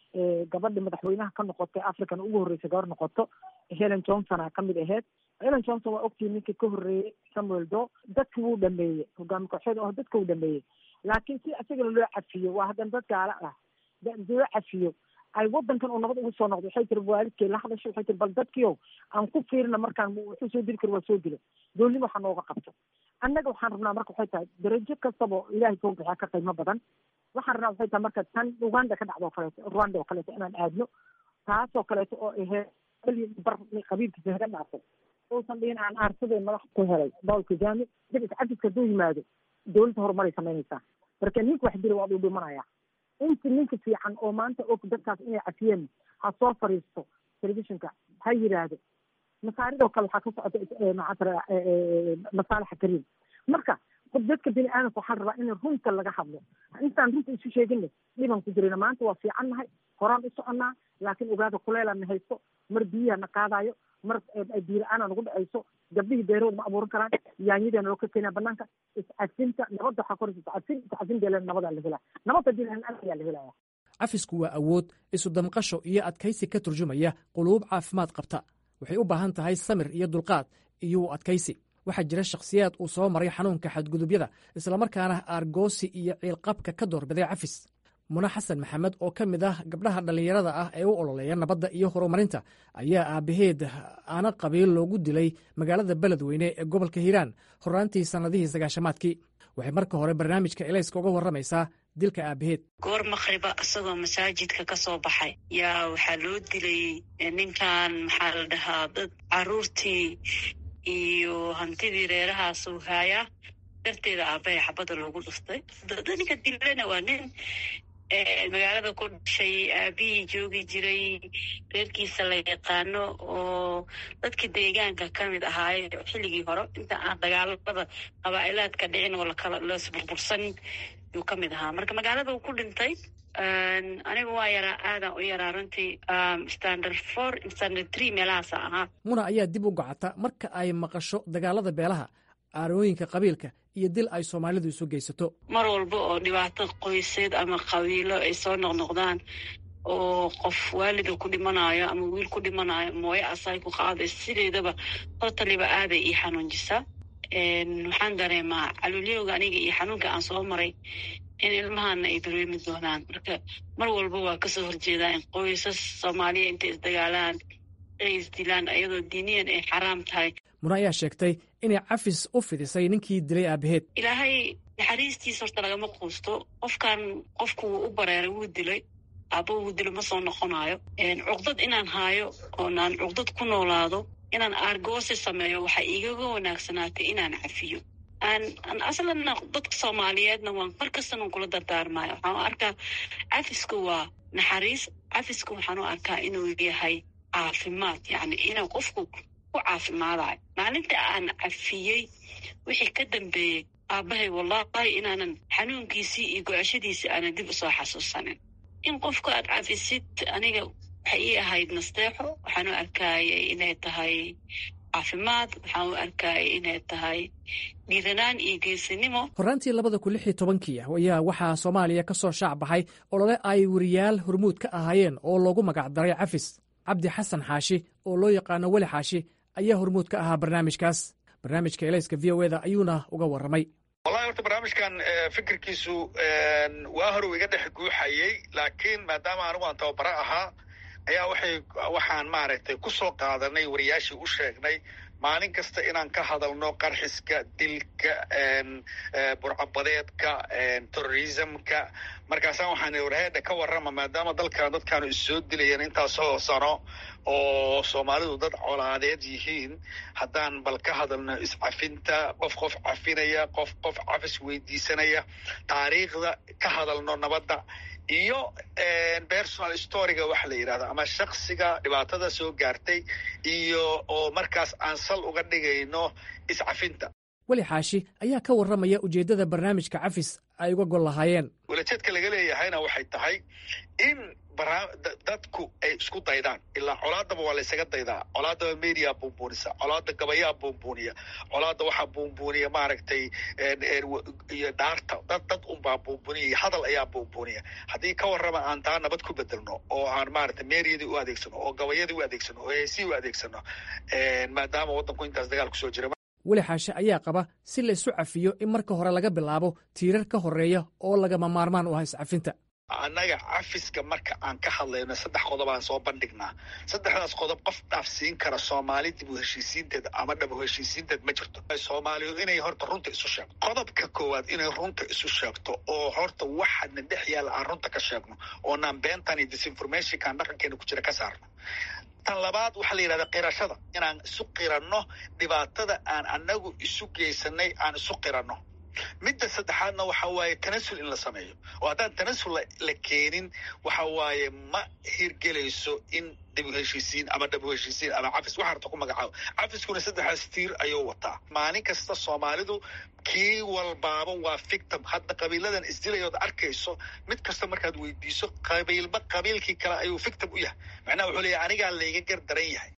gabadhi madaxweynaha ka noqotay african ugu horreysay gabar noqoto helen johnsona kamid aheyd helen johnson waa ogtii ninkii ka horreeyey samuel do dadki wuu dhameeyey hogaami kooxeed oo dadka wuu dhameeyey laakiin si isagana loo cafiyo waa haddana dad gaala ah loo cafiyo ay wadankan uu nabad ugu soo noqdo waxay tiri waalidkay la hadasho waxay tiri bal dadkiio aan ku fiirina markaan wuxuu soo dili karo waa soo dilo doolnimo waxa nooga qabto annaga waxaan rabnaa marka waxay tahay darajo kastaba ilaahay soo bixiya ka qiimo badan waxaan rabnaa waxay tahay marka tan uganda ka dhacdo oo kaleeto rwanda oo kaleeto inaan aadno taasoo kaleeto oo aheyd bar qabiilkiisa haga dhaafay uusan dhihin aan aarsadeen madax ku helay paul kagame dib iscafiska hadduu yimaado dowladda horumaray samaynaysaa marka ninka wax dila waa uu dhimanaya inta ninka fiican oo maanta og dadkaas inay cafiyeen ha soo fariisto telefishinka ha yiraahdo masaaridoo kale waxaa ka socota maxaa masaalixa kariim marka dadka bini aadamka waxaa rabaa in runta laga hadlo intaan runta isu sheegina dhiban ku jirina maanta waa fiican nahay horaan u soconnaa laakiin ogaada kuleelana haysto mar biyaha na qaadayo mar biila-aana nagu dhacayso gabdhihii beerahooda ma abuuran karaan yaanyadeena loo ka keenaa banaanka iscafinta nabadda waxaa koraysa iscafin iscafin deelen nabadaa la helaa nabad haddii lahen ayaa la helaya cafisku waa awood isu damqasho iyo adkaysi ka turjumaya quluub caafimaad qabta waxay u baahan tahay samir iyo dulqaad iyo u adkaysi waxaa jira shakhsiyaad uu soo maray xanuunka xadgudubyada islamarkaana aargoosi iyo ciilqabka ka doorbiday cafis mune xasan maxamed oo ka mid ah gabdhaha dhallinyarada ah ee u ololeeya nabadda iyo horumarinta ayaa aabbaheed aana qabiil loogu dilay magaalada beledweyne ee gobolka hiiraan horaantii sannadihii sagaashamaadkii waxay marka hore barnaamijka elayska uga warramaysaa dilka aabbaheed goor makhriba isagoo masaajidka ka soo baxay yaa waxaa loo dilay ninkan maxaa la dhahaa dad caruurtii iyo hantidii reerahaasuu haayaa darteeda aabbahay xabadda loogu dhuftay ninka dilana waa nin magaalada ku dhashay aabihii joogi jiray reerkiisa la yaqaano oo dadka deegaanka ka mid ahaaye xilligii hore inta aan dagaalada qabaa'ilaadka dhicin oo lakala lasburbursan yuu ka mid ahaa marka magaalada uu ku dhintay aniga waa yaraa aadan u yaraa runtii standard four standard three meelahaasa ahaa muna ayaa dib u gocata marka ay maqasho dagaalada beelaha aarooyinka qabiilka iyo dil ay soomaalidu isu geysato mar walba oo dhibaato qoyseed ama qabiilo ay soo noqnoqdaan oo qof waalida ku dhimanayo ama wiil ku dhimanayo mooye asay ku qaaday sideedaba totaliba aaday ii xanuunjisaa waxaan dareemaa caluulyowga aniga iyo xanuunka aan soo maray in ilmahana ay dareemi doonaan marka mar walba waa kasoo horjeedaa in qoysas soomaaliya intay isdagaalaan ay isdilaan iyadoo diiniyan ay xaraam tahay muna ayaa sheegtay inay cafis u fidisay ninkii dilay aabaheed ilaahay naxariistiisa horta lagama quusto qofkan qofku wuu u bareeray wuu dilay aaba wuu dilo ma soo noqonayo cuqdad inaan haayo oonaan cuqdad ku noolaado inaan aargoosi sameeyo waxaa igaga wanaagsanaatay inaan cafiyo aan aslanna dadka soomaaliyeedna waan mar kastanan kula dardaarmayo waxaan u arkaa cafisku waa naxariis cafisku waxaan u arkaa inuu yahay caafimaad yani inuu qofku ku caafimaadayo maalinta aan cafiyey wixii ka dambeeyey aabbahay wallahi inaanan xanuunkiisii iyo go-ashadiisii aanan dib usoo xasuusanin in qofka aad cafisid aniga waxay ii ahayd nasteexo waxaan u arkaayay inay tahay caafimaad waxaan u arkaayay inay tahay dhiiranaan iyo geesinimo horraantii labada kun lix iyo tobankii ayaa waxaa soomaaliya ka soo shaac baxay olole ay weriyaal hormuud ka ahaayeen oo loogu magacdaray cafis cabdi xasan xaashi oo loo yaqaano weli xaashi ayaa hormuud ka ahaa barnaamijkaas barnaamijka elayska v o eda ayuuna uga warramay wallahi horta barnaamijkan fikirkiisu waa hore iga dhex guuxayey laakiin maadaama anigu aan tababaro ahaa ayaa waxay waxaan maaragtay ku soo qaadanay wariyaashii u sheegnay maalin kasta inaan ka hadalno qarxiska dilka burcabadeedka terrorismka markaasaan waxaan warheedha ka warrama maadaama dalkan dadkaanu issoo dilayeen intaasoo sano oo soomaalidu dad colaadeed yihiin haddaan bal ka hadalno iscafinta qof qof cafinaya qof qof cafis weydiisanaya taariikhda ka hadalno nabadda iyo personal storyga waxa la yidhahdo ama shaksiga dhibaatada soo gaartay iyo oo markaas aan sal uga dhigayno iscafinta weli xaashi ayaa ka warramaya ujeeddada barnaamijka cafis ay uga gol lahaayeen walajeedka laga leeyahayna waxay tahay in dadku ay isku daydaan ilaa colaadaba waa laysaga daydaa colaadaba mediyaa buunbuunisa colaada gabayaa buunbuuniya colaada waxaa buunbuuniya maaragtay iyo dhaarta dad dad unbaa buunbuuniya iyo hadal ayaa buunbuuniya haddii ka warrama aan taa nabad ku bedelno oo aan maaragtay meeriyadii u adeegsano oo gabayadii u adeegsano oo heesihii u adeegsano maadaama waddanku intaas dagaal kusoo jira weli xaashe ayaa qaba si la isu cafiyo in marka hore laga bilaabo tiirar ka horreeya oo lagama maarmaan u ah iscafinta annaga cafiska marka aan ka hadlayno saddex qodob aan soo bandhignaa saddexdaas qodob qof dhaafsiin kara soomaali dib u heshiisiinteed ama dhab u heshiisiinteed ma jirto soomaaliyu inay horta runta isu sheegto qodobka koowaad inay runta isu sheegto oo horta waxaadna dhex yaalla aan runta ka sheegno oonaan beentan iyo disinformationkaan dhaqankeena ku jira ka saarno tan labaad waxaa la yidhahdaa qirashada inaan isu qiranno dhibaatada aan annagu isu geysanay aan isu qiranno midda saddexaadna waxa waaye tanasul in la sameeyo oo haddaan tanasul la keenin waxa waaye ma hirgelayso in dib u heshiisiin ama dhab u heshiisiin ama cafis waxa harta ku magacaabo cafiskuna saddexdaas tiir ayuu wataa maalin kasta soomaalidu kii walbaaba waa victim hadda qabiiladan isdilayood arkayso mid kasta markaad weydiiso qabiilba qabiilkii kale ayuu victim u yahay macnaha wuxuu leeyahy anigaa layga gar daran yahay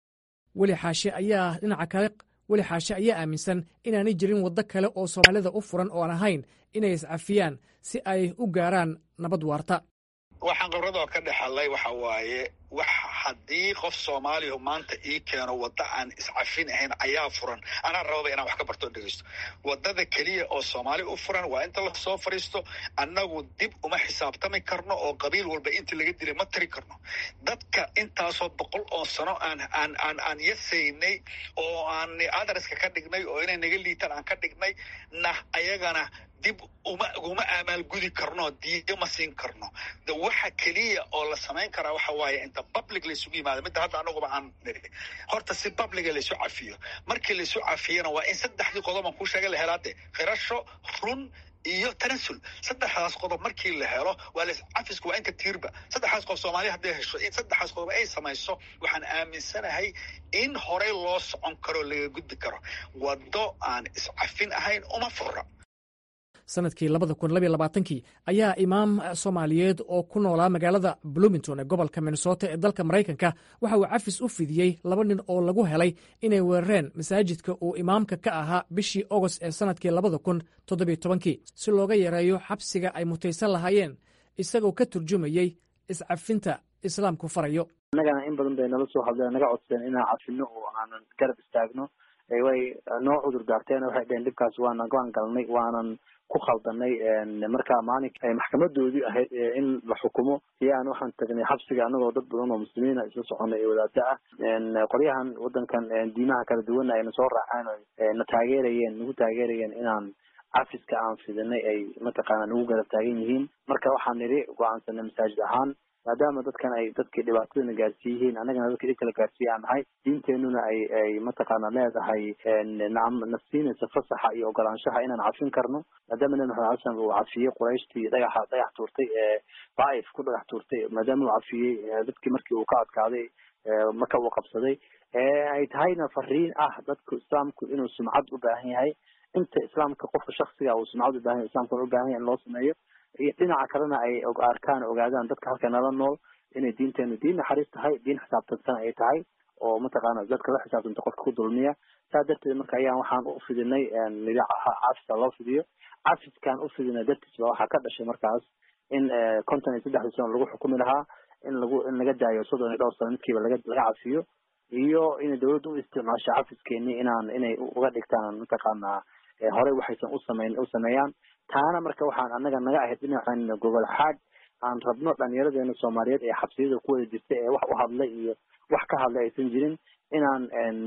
weli xaashe ayaa dhinaca kale weli xaashe ayaa aaminsan inaanay jirin waddo kale oo soomaalida u furan oon ahayn inay iscafiyaan si ay u gaaraan nabad waarta waxaan khibradoo ka dhexalay waxa waaye wax haddii qof soomaaliya maanta ii keeno wadda aan iscafin ahayn ayaa furan anaa rababa inaan wax ka bartoo dhegeysto waddada keliya oo soomaali u furan waa inta lasoo fadhiisto annagu dib uma xisaabtami karno oo qabiil walba intii laga dilay ma tiri karno dadka intaasoo boqol oo sano aan aan aan aan yasaynay oo aan adreska ka dhignay oo inay naga liitaan aan ka dhignay nah ayagana dib uma uma amaalgudi karno diido ma siin karno waxa keliya oo la samayn karaa waxa waaye inta public laysugu yimaado midda hadda anaguba aan niri horta si publica laysu cafiyo markii laysu cafiyana waa in saddexdii qodoban kuu sheegay la helaade qirasho run iyo tanasul saddexdaas qodob markii la helo waa la cafisku waa inta tiirba saddexdaas qodob soomaaliya hadday hesho in saddexdaas qodob ay samayso waxaan aaminsanahay in horey loo socon karo laga gudbi karo waddo aan iscafin ahayn uma fura sanadkii labada kun labyo labaatankii ayaa imaam soomaaliyeed oo ku noolaa magaalada bloomington ee gobolka minnesota ee dalka maraykanka waxa uu cafis u fidiyey laba nin oo lagu helay inay weerareen masaajidka uu imaamka ka ahaa bishii ogost ee sanadkii labada kun toddobiyo tobankii si looga yareeyo xabsiga ay mutaysan lahaayeen isagoo ka turjumayey iscafinta islaamku farayo annagana in badan bay nala soo hadleen naga codsadeen inaan cafino oo aanan garab istaagno way noo cudur daarteen waxay dheheen dhibkaas waanan waan galnay waanan ku khaldanay marka maalin maxkamadoodii ahayd in la xukumo ayaan waxaan tagnay xabsiga anagoo dad badan oo muslimiina isla soconay ee wadaada ah qolyahan wadankan diimaha kala duwana ayna soo raaceen o na taageerayeen nagu taageerayeen inaan cafiska aan fidinay ay mataqaana nagu garab taagan yihiin marka waxaan nidhi go-aansanay masaajid ahaan maadaama dadkan ay dadkii dhibaatadana gaarsiiyihiin annagana dadka dhib kala gaarsiiya aan nahay diinteenuna ay ay mataqaana leedahay nacam na siinaysa fasaxa iyo ogolaanshaha inaan cafin karno maadaama nabi maxamed alay slam uu cafiyey qurayshtii dhagaxa dhagax tuurtay ee daaif ku dhagax tuurtay maadaama uu cafiyey dadkii markii uu ka adkaaday marka uu qabsaday ay tahayna fariin ah dadku islaamku inuu sumcad u baahan yahay inta islaamka qofka shaksiga uu sumcad u baahan yahay islamkuna u baahan yahay in loo sameeyo iyo dhinaca kalena ay arkaan ogaadaan dadka halka nala nool inay diinteenu diin naxariis tahay diin xisaabtansan ay tahay oo mataqaana dadka la xisaabtanta qofka ku dulmiya saa darteed marka ayaan waxaan u fidinay nidhi cafiska loo fidiyo cafiskaan u fidinay dartiis ba waxaa ka dhashay markaas in konton iyo saddexdii sano lagu xukumi lahaa in lagu in laga daayo soddon iyo dhowr sano midkiiba laga laga cafiyo iyo inay dawladda u isticmaasho cafiskeeni inaan inay uga dhigtaan mataqaana horey waxaysan usameyn u sameeyaan taana marka waxaan annaga naga ahayd dhinacan gobol xaad aan rabno dhalinyaradeena soomaaliyeed ee xabsiyada ku wada jirta ee wax u hadlay iyo wax ka hadlay aysan jirin inaan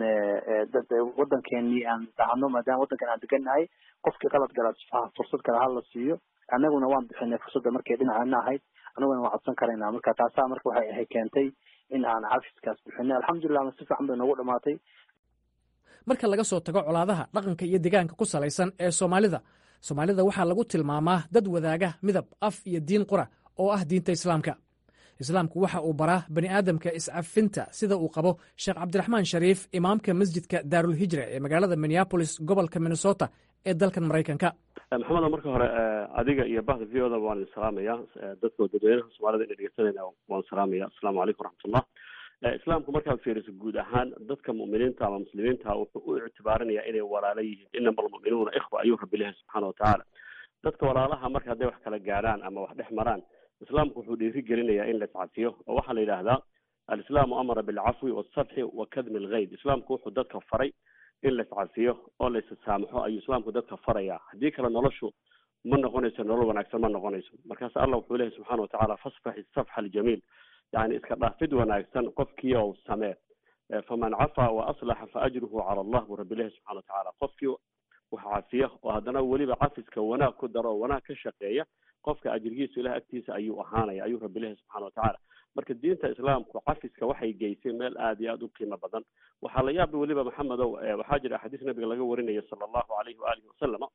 wadankeenii aan dhahno maadaama wadankan aan degannahay qofkii qalad gala fursad kale hala siiyo annaguna waan bixinay fursadda markay dhinaceena ahayd annaguna waan codsan karaynaa marka taasaa marka waxay ahay keentay in aan cafiskaas bixinay alxamdulilah si fiican bay noogu dhamaatay marka laga soo tago colaadaha dhaqanka iyo deegaanka ku salaysan ee soomaalida soomaalida waxaa lagu tilmaamaa dad wadaaga midab af iyo diin qura oo ah diinta islaamka islaamku waxa uu baraa bani aadamka iscafinta sida uu qabo sheekh cabdiraxmaan shariif imaamka masjidka daarulhijra ee magaalada minneabolis gobolka minnesota ee dalkan maraykanka maxamedo marka hore adiga iyo bahda v o da waan idin salaamaya dadka dadweynaha soomaalida ina dhegeysanayna waan salaamaya asalaamu calaykum waraxmatullah islaamku markaad fiiriso guud ahaan dadka mu'miniinta ama muslimiinta wuxuu u ictibaarinaya inay walaalo yihiin inama almu'minuuna ikhwa ayuu rabbi lehay subxaana watacaala dadka walaalaha marka hadday wax kala gaadhaan ama wax dhex maraan islaamku wuxuu dhiiri gelinayaa in la iscafiyo oo waxaa la yidhaahdaa alislaamu amara bilcafwi walsafxi wa kadmi alghayd islaamku wuxuu dadka faray in la iscafiyo oo la issaamaxo ayuu islaamku dadka farayaa haddii kale noloshu ma noqonayso nolol wanaagsan ma noqonayso markaas allah wuxuu lehay subxana watacaala fasfax isafxa aljamiil yani iska dhaafid wanaagsan qofkii ou samee faman cafaa wa aslaxa fa ajruhu cala allah buu rabbi lehay subxana watacaala qofkii wax cafiya oo haddana weliba cafiska wanaag ku daro oo wanaag ka shaqeeya qofka ajirgiisu ilaah agtiisa ayuu ahaanaya ayuu rabbi lehay subxana watacaala marka diinta islaamku cafiska waxay geysay meel aada iyo aada u qiimo badan waxaa la yaaba weliba maxamedow waxaa jira axaadiis nabiga laga warinayo sala allahu alayhi waalihi wasalama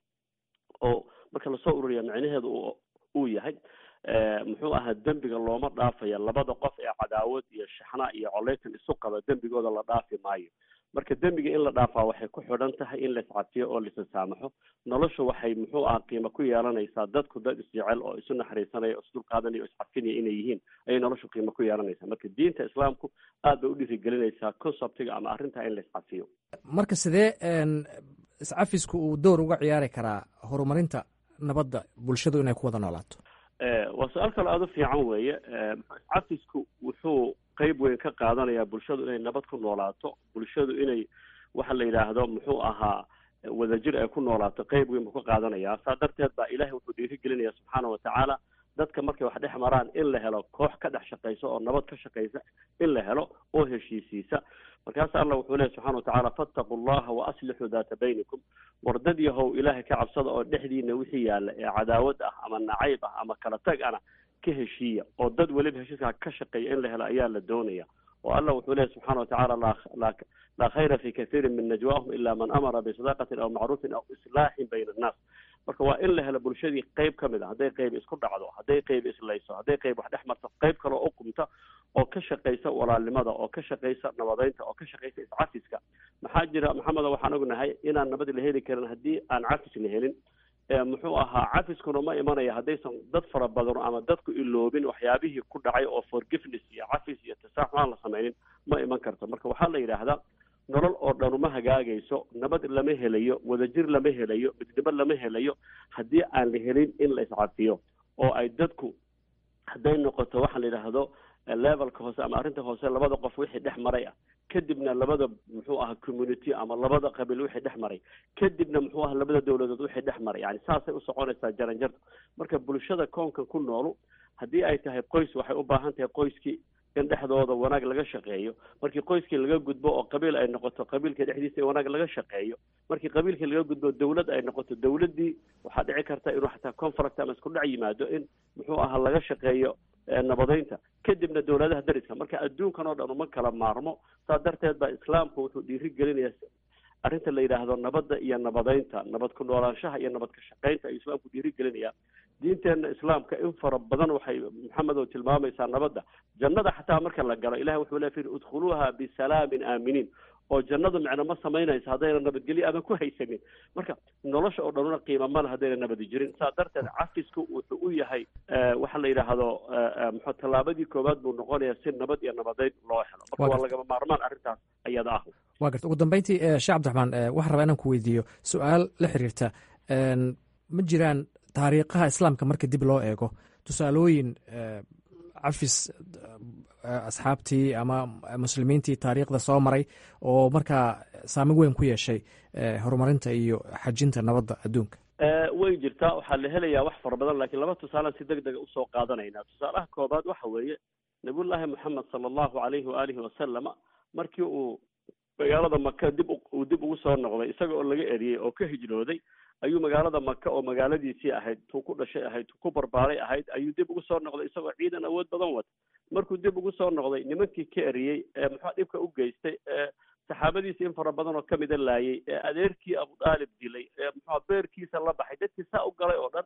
oo marka lasoo ururiya micnaheedu uu yahay muxuu ahaa dembiga looma dhaafaya labada qof ee cadaawad iyo shaxna iyo coleytan isu qaba dembigooda la dhaafi maayo marka dembiga in la dhaafaa waxay ku xidhan tahay in la iscafiyo oo laisasaamaxo noloshu waxay muxuu aha qiimo ku yeelanaysaa dadku dad isjecel oo isu naxariisanaya o isdulqaadanaya o iscafinaya inay yihiin ayay noloshu qiimo ku yeelanaysaa marka diinta islaamku aad bay u dhiirigelinaysaa conceptiga ama arrintaa in la iscafiyo marka sidee iscafisku uu door uga ciyaari karaa horumarinta nabadda bulshadu inay ku wada noolaato waa su-aal kale aada u fiican weeye iscafisku wuxuu qeyb weyn ka qaadanayaa bulshadu inay nabad ku noolaato bulshadu inay waxa la yidhaahdo muxuu ahaa wadajir ay ku noolaato qeyb weyn buu ka qaadanayaa saa darteed baa ilahay wuxuu dhiirigelinaya subxaana watacaala dadka markay wax dhex maraan in la helo koox ka dhex shaqaysa oo nabad ka shaqaysa in la helo oo heshiisiisa markaas allah wuxuu lehy subxana watacaala fattaquu llaha wa aslixuu daata baynikum wardad yahow ilaahay ka cabsada oo dhexdiina wixii yaalla ee cadaawad ah ama nacayb ah ama kala tag ana ka heshiiya oo dad weliba heshiiskaa ka shaqeeya in la helo ayaa la doonaya oo allah wuxuu lehy subxana watacaala la laa khayra fi kathiirin min najwaahum ila man amara bisadaqatin aw macruufin aw islaaxin bayna annaas marka waa in la helo bulshadii qeyb ka mid a hadday qeyb isku dhacdo hadday qeyb islayso hadday qeyb wax dhex marto qeyb kale oo uqumta oo ka shaqaysa walaalnimada oo ka shaqaysa nabadeynta oo ka shaqaysa iscafiska maxaa jira maxamedo waxaan ognahay inaan nabad la heli karin haddii aan cafis la helin muxuu ahaa cafiskuna ma imanaya haddaysan dad fara badan ama dadku iloobin waxyaabihii ku dhacay oo forgiveness iyo cafis iyo tasaaxu aan la sameynin ma iman karto marka waxaa la yidhaahdaa nolol oo dhan uma hagaagayso nabad lama helayo wadajir lama helayo midnimo lama helayo haddii aan la helin in la iscafiyo oo ay dadku hadday noqoto waxa la yidhaahdo levelka hoose ama arrinta hoose labada qof wixii dhex maray ah kadibna labada muxuu aha community ama labada qabiil wixii dhex maray kadibna muxuu aha labada dawladood wixii dhex maray yani saasay u soconaysaa jaranjarta marka bulshada koonkan ku noolu haddii ay tahay qoys waxay u baahan tahay qoyskii in dhexdooda wanaag laga shaqeeyo markii qoyskii laga gudbo oo qabiil ay noqoto qabiilka dhexdiisa in wanaag laga shaqeeyo markii qabiilkii laga gudbo dawlad ay noqoto dawladdii waxaa dhici karta inuu xataa conflict ama isku dhac yimaado in muxuu ahaa laga shaqeeyo nabadeynta kadibna dawladaha dariska marka adduunkan oo dhan uma kala maarmo saa darteed baa islaamku wuxuu dhiiri gelinayaa arrinta la yidhaahdo nabadda iyo nabadeynta nabad ku noolaanshaha iyo nabad ka shaqeynta ayuu islaamku dhiiri gelinayaa diinteenna islaamka in fara badan waxay maxamedow tilmaamaysaa nabadda jannada xataa marka la galo ilahi wuxuu le udkhuluuha bisalaamin aaminiin oo jannadu micno ma samaynayso haddayna nabadgelyo ama ku haysanin marka nolosha oo dhanuna qiima male haddayna nabadi jirin saa darteed cafisku wuxuu u yahay waxa la yidhaahdo mxu tallaabadii koowaad buu noqonayaa si nabad iyo nabadeyn loo helo marka waa lagama maarmaan arrintaas ayada ah wa garta ugu dambeyntii sheekh cabdiraxmaan waxaan rabaa inaan ku weydiiyo su-aal la xiriirta ma jiraan taariikhaha islaamka marka dib loo eego tusaalooyin cafis asxaabtii ama muslimiintii taariikhda soo maray oo markaa saamin weyn ku yeeshay horumarinta iyo xajinta nabadda adduunka way jirtaa waxaa la helayaa wax fara badan lakiin laba tusaalaan si deg dega usoo qaadanayna tusaalaha koobaad waxa weeye nabiyullaahi moxamed sala allahu alayhi waalihi wasalama markii uu magaalada maka dib uu dib ugu soo noqday isaga oo laga eriyey oo ka hijrooday ayuu magaalada maka oo magaaladiisii ahayd tuu ku dhashay ahayd tuu ku barbaaray ahayd ayuu dib ugu soo noqday isagoo ciidan awood badan wata markuu dib ugu soo noqday nimankii ka eriyey ee muxua dhibka u geystay ee saxaabadiisii in fara badan oo kamida laayay ee adeerkii abu daalib dilay ee muxua beerkiisa la baxay dadkii saa u galay oo dhan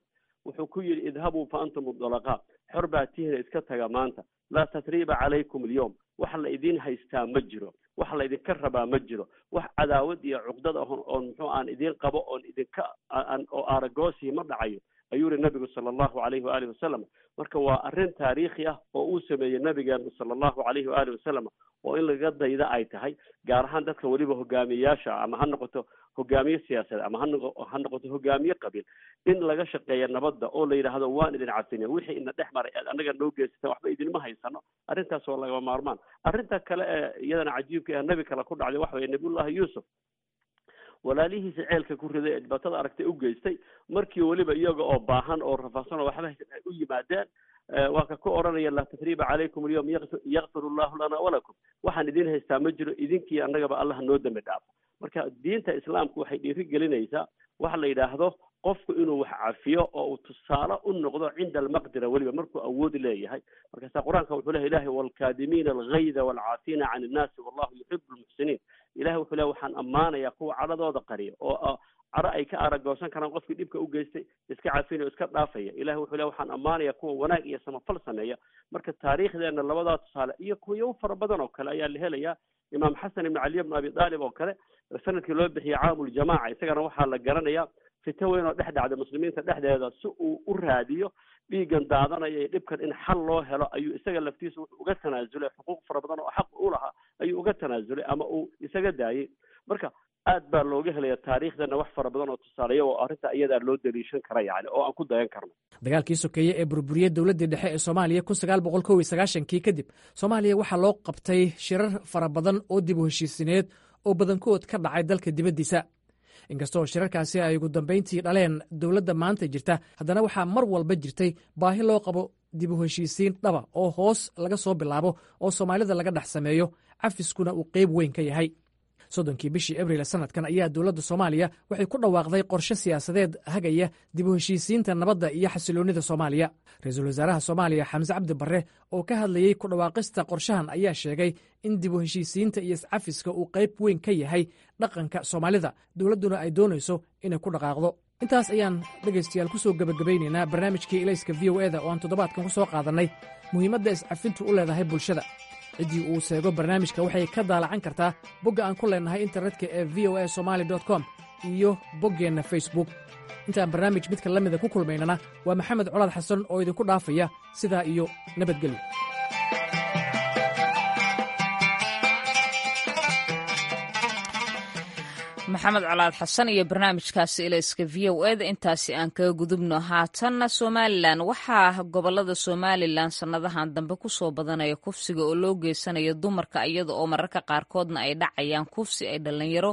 wuxuu ku yidhi idhabuu fa antum mudalaqaa xor baa tihina iska taga maanta laa tatriiba calaykum alyowm wax la idin haystaa ma jiro wax la idinka rabaa ma jiro wax cadaawad iyo cuqdad ah oon muxuu aan idin qabo oon idinka oo aaragoosii ma dhacayo ayuu yihi nabigu sala allahu alayhi waalihi wasalam marka waa arrin taariikhi ah oo uu sameeyey nabigeenu sala allahu alayhi waalihi wasalam oo in laga dayda ay tahay gaar ahaan dadka weliba hogaamiyayaasha ama ha noqoto hogaamiye siyaasadeed ama hano ha noqoto hogaamiye qabiil in laga shaqeeya nabadda oo la yidhaahdo waan idin cafine wixii ina dhex maray aad annaga noo geysata waxba idinma haysano arrintaas oo lagama maarmaan arrinta kale ee iyadana cajiibka ee nabi kale ku dhacday waxa weye nabiyullahi yuusuf walaalihiisa ceelka ku riday ee dhibaatada aragtay u geystay markii weliba iyaga oo baahan oo rafaadsan oo waxba haysan ay u yimaadeen waa ka ku odhanaya laa tasriiba calaykum alyawm yakfir allahu lana walakum waxaan idin haystaa ma jiro idinkii annagaba allah noo dambi dhaafo marka diinta islaamku waxay dhiiri gelinaysaa waxa la yidhaahdo qofku inuu wax cafiyo oo uu tusaale u noqdo cinda almaqdira weliba markuu awood leeyahay markaasa qur-aanka wuxuu lehay ilahi waalkaadimiina algayda waalcaafina can innaasi wallahu yuxibu lmuxsiniin ilahi wuxuu lehy waxaan ammaanayaa kuwa cadhadooda qariya oo caro ay ka aragoosan karaan qofkii dhibka u geystay iska cafinayo iska dhaafaya ilahi wuxuu lehy waxaan ammaanayaa kuwa wanaag iyo samafal sameeya marka taariikhdeena labadaa tusaale iyo kuwayo u fara badan oo kale ayaa la helayaa imaam xasan ibn caliy bn abi daalib oo kale sanadkii loo bixiyey caamuljamaaca isagana waxaa la garanayaa fito weyn oo dhex dhacda muslimiinta dhexdeeda si uu u raadiyo dhiiggan daadanaya iyo dhibkan in xal loo helo ayuu isaga laftiisa wuxuu uga tanaasulay xuquuq fara badan oo xaq u lahaa ayuu uga tanaasulay ama uu isaga daayey marka aad baa looga helaya taariikhdana wax fara badan oo tusaaleya oo arrinta iyadaa loo daliishan kara yani oo aan ku dayan karno dagaalkii sokeeye ee burburiyey dowladdii dhexe ee soomaaliya kun sagaal boqol kow iyo sagaashankii kadib soomaaliya waxaa loo qabtay shirar fara badan oo dib u heshiisineed oo badankood ka dhacay dalka dibaddiisa inkastoo shirarkaasi ay ugu dambayntii dhaleen dowladda maanta jirta haddana waxaa mar walba jirtay baahi loo qabo dib u heshiisiin dhaba oo hoos laga soo bilaabo oo soomaalida laga dhex sameeyo cafiskuna uu qeyb weyn ka yahay soddonkii bishii abriil sanadkan ayaa dowladda soomaaliya waxay ku dhawaaqday qorshe siyaasadeed hagaya dib u heshiisiinta nabadda iyo xasiloonnida soomaaliya ra-iisul wasaaraha soomaaliya xamse cabdi barre oo ka hadlayey ku dhawaaqista qorshahan ayaa sheegay in dib u heshiisiinta iyo iscafiska uu qayb weyn ka yahay dhaqanka soomaalida dowladduna ay doonayso inay ku dhaqaaqdo intaas ayaan dhegaystayaal ku soo gebagabaynaynaa barnaamijkii ilayska v o eda oo aan toddobaadkan ku soo qaadannay muhiimadda iscafintu u leedahay bulshada ciddii uu seego barnaamijka waxay ka daalacan kartaa bogga aan ku leennahay internetka ee v o a somali com iyo boggeenna facebook intaan barnaamij midka la mida ku kulmaynana waa maxamed colaad xasan oo idinku dhaafaya sidaa iyo nabadgelyo maxamed colaad xasan iyo barnaamijkaasi ilayska v o eda intaasi aan kaga gudubno haatanna somalilan waxaa gobolada somalilan sannadahan dambe kusoo badanaya kufsiga oo loo geysanayo dumarka iyada oo mararka qaarkoodna ay dhacayaan kufsi ay dhallinyaro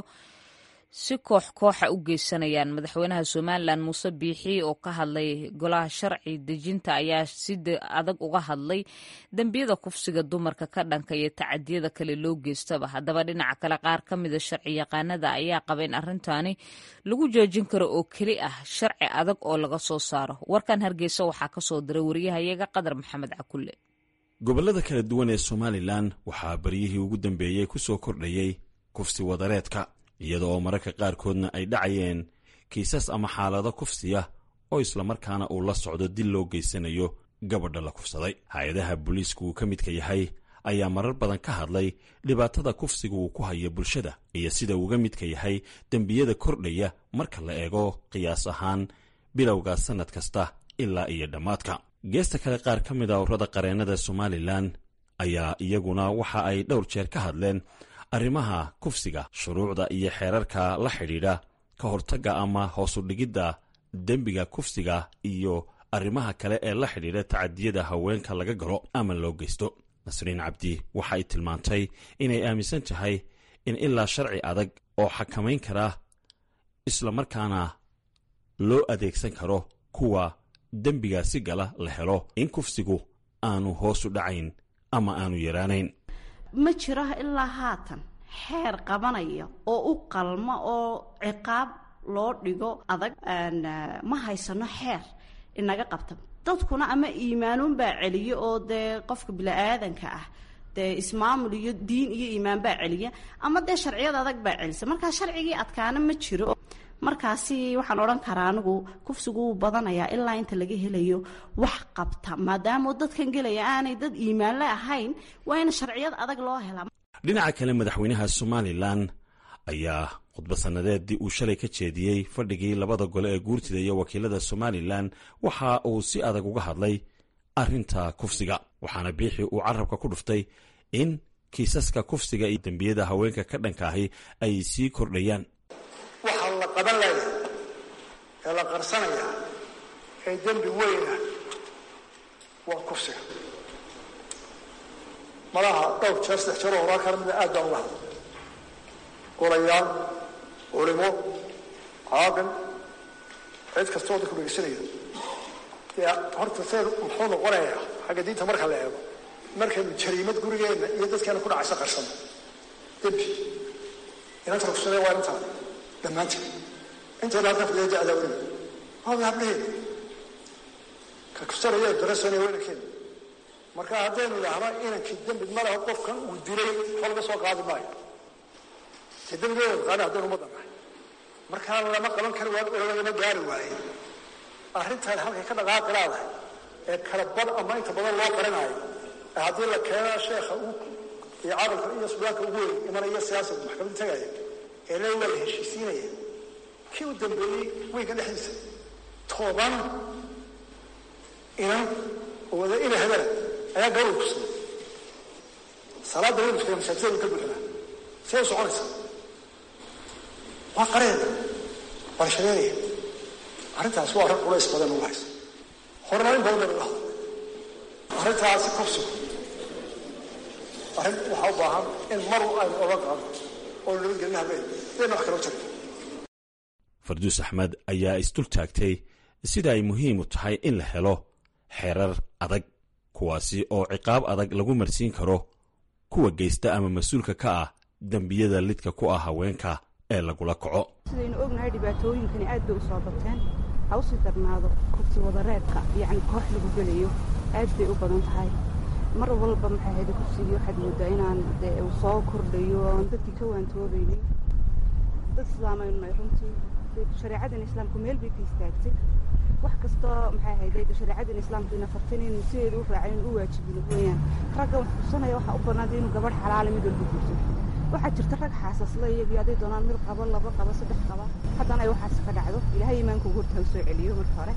si koox kooxa u geysanayaan madaxweynaha somalilan muuse biixi oo ka hadlay golaha sharci dejinta ayaa si adag uga hadlay dembiyada kufsiga dumarka ka dhanka iyo tacadiyada kale loo geystaba haddaba dhinaca kale qaar ka mida sharci yaqaanada ayaa qaba in arrintaani lagu joojin karo oo keli ah sharci adag oo laga soo saaro warkan hargeysa waxaa kasoo diray wariyahayaga qadar maxamed cakulle gobollada kala duwan ee somalilan waxaa baryihii ugu dambeeyey ku soo kordhayey kufsi wadareedka iyada oo mararka qaarkoodna ay dhacayeen kiisas ama xaalado kufsiya oo islamarkaana uu la socdo dil loo geysanayo gabadha la kufsaday hay-adaha booliisku uu ka midka yahay ayaa marar badan ka hadlay dhibaatada kufsiga uu ku hayo bulshada iyo sida uuga midka yahay dembiyada kordhaya marka la eego qiyaas ahaan bilowga sannad kasta ilaa iyo dhammaadka geesta kale qaar ka mid a urada qareennada somalilan ayaa iyaguna waxa ay dhowr jeer ka hadleen arrimaha kufsiga shuruucda iyo xeerarka la xidhiidha ka hortagga ama hoosu dhigidda dembiga kufsiga iyo arrimaha kale ee la xidhiidha tacadiyada haweenka laga galo ama loo geysto nasriin cabdi waxa ay tilmaantay inay aaminsan tahay in ilaa sharci adag oo xakamayn kara islamarkaana loo adeegsan karo kuwa dembigaasi gala la helo in kufsigu aanu hoosu dhacayn ama aanu yaraanayn ma jiro ilaa haatan xeer qabanaya oo u qalma oo ciqaab loo dhigo adag ma haysano xeer inaga qabta dadkuna ama iimaanuunbaa celiya oo dee qofka bini-aadanka ah dee ismaamul iyo diin iyo iimaan baa celiya ama dee sharciyada adag baa celisa markaa sharcigii adkaana ma jiro markaasi waxaan odhan karaa anigu kufsigu wuu badanayaa ilaa inta laga helayo wax qabta maadaama dadkan gelaya aanay dad iimaanle ahayn waa in sharciyad adag loo helaa dhinaca kale madaxweynaha somalilan ayaa khudba sannadeeddii uu shalay ka jeediyey fadhigii labada gole ee guurtida iyo wakiilada somalilan waxa uu si adag uga hadlay arrinta kufsiga waxaana biixii uu carabka ku dhuftay in kiisaska kufsiga iyo dembiyada haweenka ka dhanka ahi ay sii kordhayaan waxaa la qaban laya ee la qarsanaya ee dembi weyna waa kufsiga malaha dhowr jeer saddex jeer oo horaa kana mida aad baan uga hadla golayaal culimo caaqil cid kasta oo dadku dhegeysanaya dee horta see muxuu noqonayaa xagga diinta marka la eego markaynu jariimad gurigeenna iyo dadkeena ku dhacaysa qarsano dembi inanta rugsane waa intaa dhammaanteed inteeda halkan fadhiya da-daa weyna waaba hablaheeda ka kufsanaya darasana weynankeeda marka haddaynu idhaahno inankii dembi ma leho qofkan uu dilay waxba laga soo qaadi maayo dee dembigeeda qaana haddaynu ummadda nahay markaa lama qaban kari waayo oo lagama gaari waaye arrintan halkay ka dhaqaaqi laadahay ee kala bad ama inta badan loo qarinaayo ee haddii la keena sheekha uu iyo carabka iyo sudaanka ugu weyn imanaya siyaasad maxkamadda tagaya ee le waa la heshiisiinaya kii u dambeeyey weynka dhexdiisa toban inan oo wada ina hebela ayaa gabadha kusugan salaadda weynuskaya masaajidada ka buuxinaa see u soconaysa waa qareeda waa la shareeraya arrintaas waa arrin culays badan ugu haysa horena in badan laga hadlo arrintaasi kufsigu arrin waxaa u baahan in mar aynu oga qaado oo nabadgelin habeen dayna wax kaloo jirin farduus axmed ayaa isdul taagtay sida ay muhiim u tahay in la helo xeerar adag kuwaasi oo ciqaab adag lagu marsiin karo kuwa geysta ama mas-uulka ka ah dembiyada lidka ku ah haweenka ee lagula kaco sidaynu ognahay dhibaatooyinkani aad bay u soo bateen ha usii darnaado kufsi wadareedka yacni koox lagu gelayo aad bay u badan tahay mar walba maxay ahayd kufsigii waxaad moodaa inaan dee uu soo kordhayo oon dadkii ka waantoobaynin dad islaamaynu nahay runtii shareecadan islaamku meel bay ka istaagtay wax kastoo maxay ahayd shareecadan islaamku ina fartin inuu sideeda u raacin u waajibin weeyaan ragga wax xusanaya waxaa u banaantay inuu gabadh xalaala mid walba guursan waxaa jirta rag xaasasla iyagii hadday doonaan mid qabo laba qabo saddex qaba haddana ay waxaas ka dhacdo ilaahay iimaanka ugu hortaa soo celiyo marka hore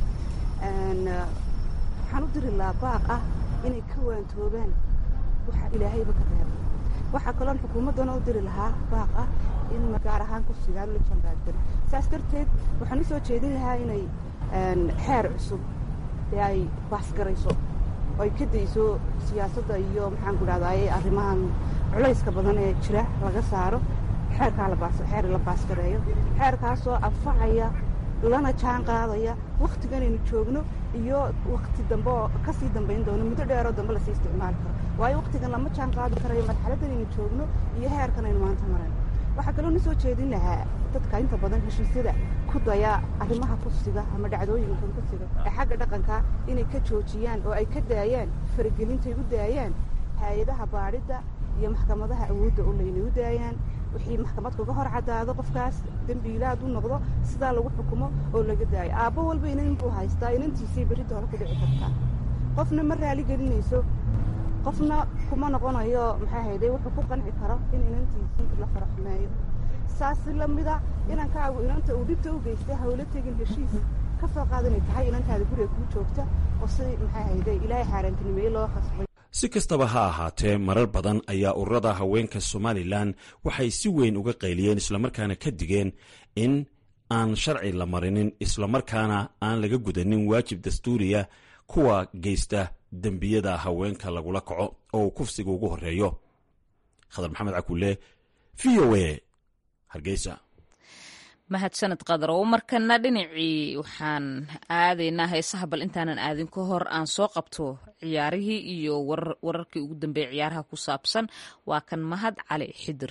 waxaan u diri lahaa baaq ah inay ka waantoobaan waxa ilaahayba ka reeba waxaa kaloon xukuumaddana u diri lahaa baaq ah in gaar ahaan kufsigaan la janbaadgan saas darteed waxaan u soo jeedin lahaa inay xeer cusub ee ay baasgarayso oo ay ka dayso siyaasadda iyo maxaan ku dhahdaye arrimahan culayska badan ee jira laga saaro xeerkaa xeer la baasgareeyo xeerkaasoo anfacaya lana jaan qaadaya wakhtiganaynu joogno iyo wakhti dambe oo kasii dambayn doono muddo dheeroo dambe lasii isticmaali karo waayo wakhtigan lama jaan qaadi karayo marxaladdanaynu joogno iyo heerkan aynu maanta marayno waxaa kaloo na soo jeedin lahaa dadka inta badan heshiisyada ku daya arrimaha kufsiga ama dhacdooyinkan kufsiga ee xagga dhaqanka inay ka joojiyaan oo ay ka daayaan faragelintay u daayaan hay-adaha baadhidda iyo maxkamadaha awoodda u laynay u daayaan wixii maxkamad kaga hor caddaado qofkaas dembiilaad u noqdo sidaa lagu xukumo oo laga daayo aabbo walba inan buu haystaa inantiisay berrinta hore ku dhici kartaa qofna ma raali gelinayso qofna kuma noqonayo maxay hayday wuxuu ku qanci karo in inantiisii la faraxmeeyo saasi lamida inankaagu inanta uu dhibta u geystay hawlo tegin heshiis ka soo qaadanay tahay inantaada guriga kuu joogta oo si maxay hayday ilaahay xaaraantinimeeye loo khasbay si kastaba ha ahaatee marar badan ayaa ururada haweenka somalilan waxay si weyn uga qayliyeen islamarkaana ka digeen in aan sharci la marinin islamarkaana aan laga gudanin waajib dastuuriya kuwa geysta dembiyada haweenka lagula kaco oo uu kufsiga ugu horeeyo khadar maxamed cakulle v o a hargeysa mahadsaned qadar oo markana dhinacii waxaan aadaynaa heesaha bal intaanan aadin ka hor aan soo qabto ciyaarihii iyo wararkii ugu dambeeyay ciyaaraha ku saabsan waa kan mahad cali xidir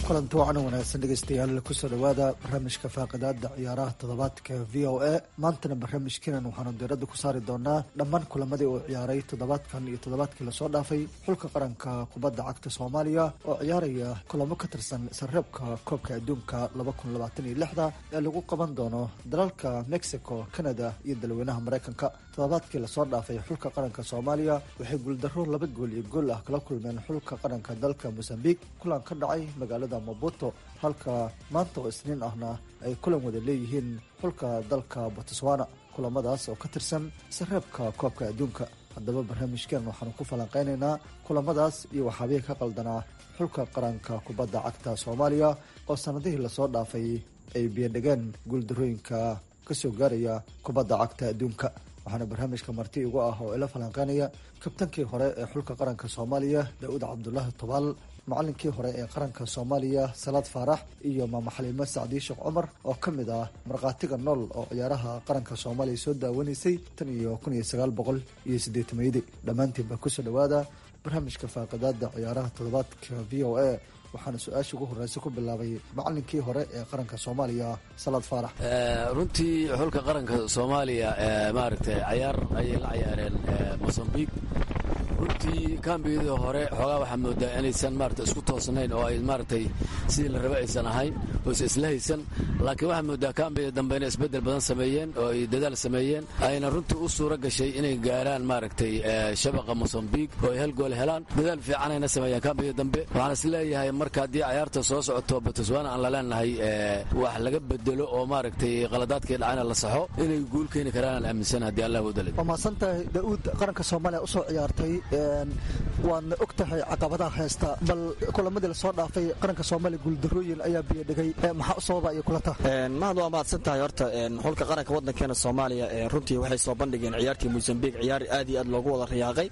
kulanti wacan wanaagsan dhegeystayaal kusoo dhawaada barnaamijka faaqidaada ciyaaraha toddobaadka v o a maantana barnaamijkeenan waxaanu diiradda ku saari doonaa dhammaan kulamadii uu ciyaaray toddobaadkan iyo toddobaadkii lasoo dhaafay xulka qaranka kubadda cagta soomaaliya oo ciyaaraya kulamo ka tirsan sarreebka koobka adduunka da ee lagu qaban doono dalalka mexico canada iyo dalweynaha mareykanka toddobaadkii lasoo dhaafay xulka qaranka soomaaliya waxay guuldaro laba gool iyo gool ah kala kulmeen xulka qaranka dalka mosambiq kulan ka dhacay magaalada mabuto halka maanta oo isniin ahna ay kulan wada leeyihiin xulka dalka botswana kulamadaas oo ka tirsan sareebka koobka adduunka haddaba barnaamijkeen waxaanu ku falanqeynaynaa kulamadaas iyo waxaabihii ka qaldanaa xulka qaranka kubadda cagta soomaaliya oo sanadihii lasoo dhaafay ay biyadhegeen guuldarooyinka kasoo gaaraya kubadda cagta adduunka waxaana barnaamijka marti igu ah oo ila falanqeynaya kabtankii hore ee xulka qaranka soomaaliya daa'uud cabdulaahi tobaal macalinkii hore ee qaranka soomaaliya salaad faarax iyo maama xaliimo sacdii sheekh cumar oo ka mid ah markhaatiga nool oo ciyaaraha qaranka soomaaliya soo daawanaysay tan iyo kun iyo sagaal boqol iyo siddeetamaydi dhammaantiin baa kusoo dhawaada barnaamijka faaqidaada ciyaaraha toddobaadka v o a waxaana su-aasha ugu horeysa ku bilaabay macalinkii hore ee qaranka soomaaliya salaad faarax runtii xulka qaranka soomaaliya maaragtay cayaar ayay la cayaareen mosambiq runtii kaambiyadii hore xoogaa waxaa moodaa inaysan maarata isku toosnayn oo ay maaragtay sidii la raba aysan ahayn oo is isla haysan laakiin waxaa moodaa kaambiyada dambe inay isbeddel badan sameeyeen oo ay dadaal sameeyeen ayna runtii u suura gashay inay gaaraan maaragtay shabaqa mosambiq oo ay hal gool helaan dadaal fiicanayna sameeyeen kaambiyada dambe waxaan is leeyahay marka haddii cayaarta soo socoto botswana aan la leenahay wax laga bedelo oo maaragtay qaladaadkii dhacayna la saxo inay guul keeni karaan aan aaminsan haddii allah wadalay waa mahadsantahay da-uud qaranka soomaaliya usoo ciyaartay waadna og tahay caqabadaha haysta bal kulamadii lasoo dhaafay qaranka soomaaliya guuldarooyin ayaa biyadhigay maxaa u sababa iyo kula tahay mahad waa mahadsan tahay horta xulka qaranka waddankeena soomaaliya runtii waxay soo bandhigeen ciyaartii mosambiq ciyaar aad iyo aad loogu wada riyaaqay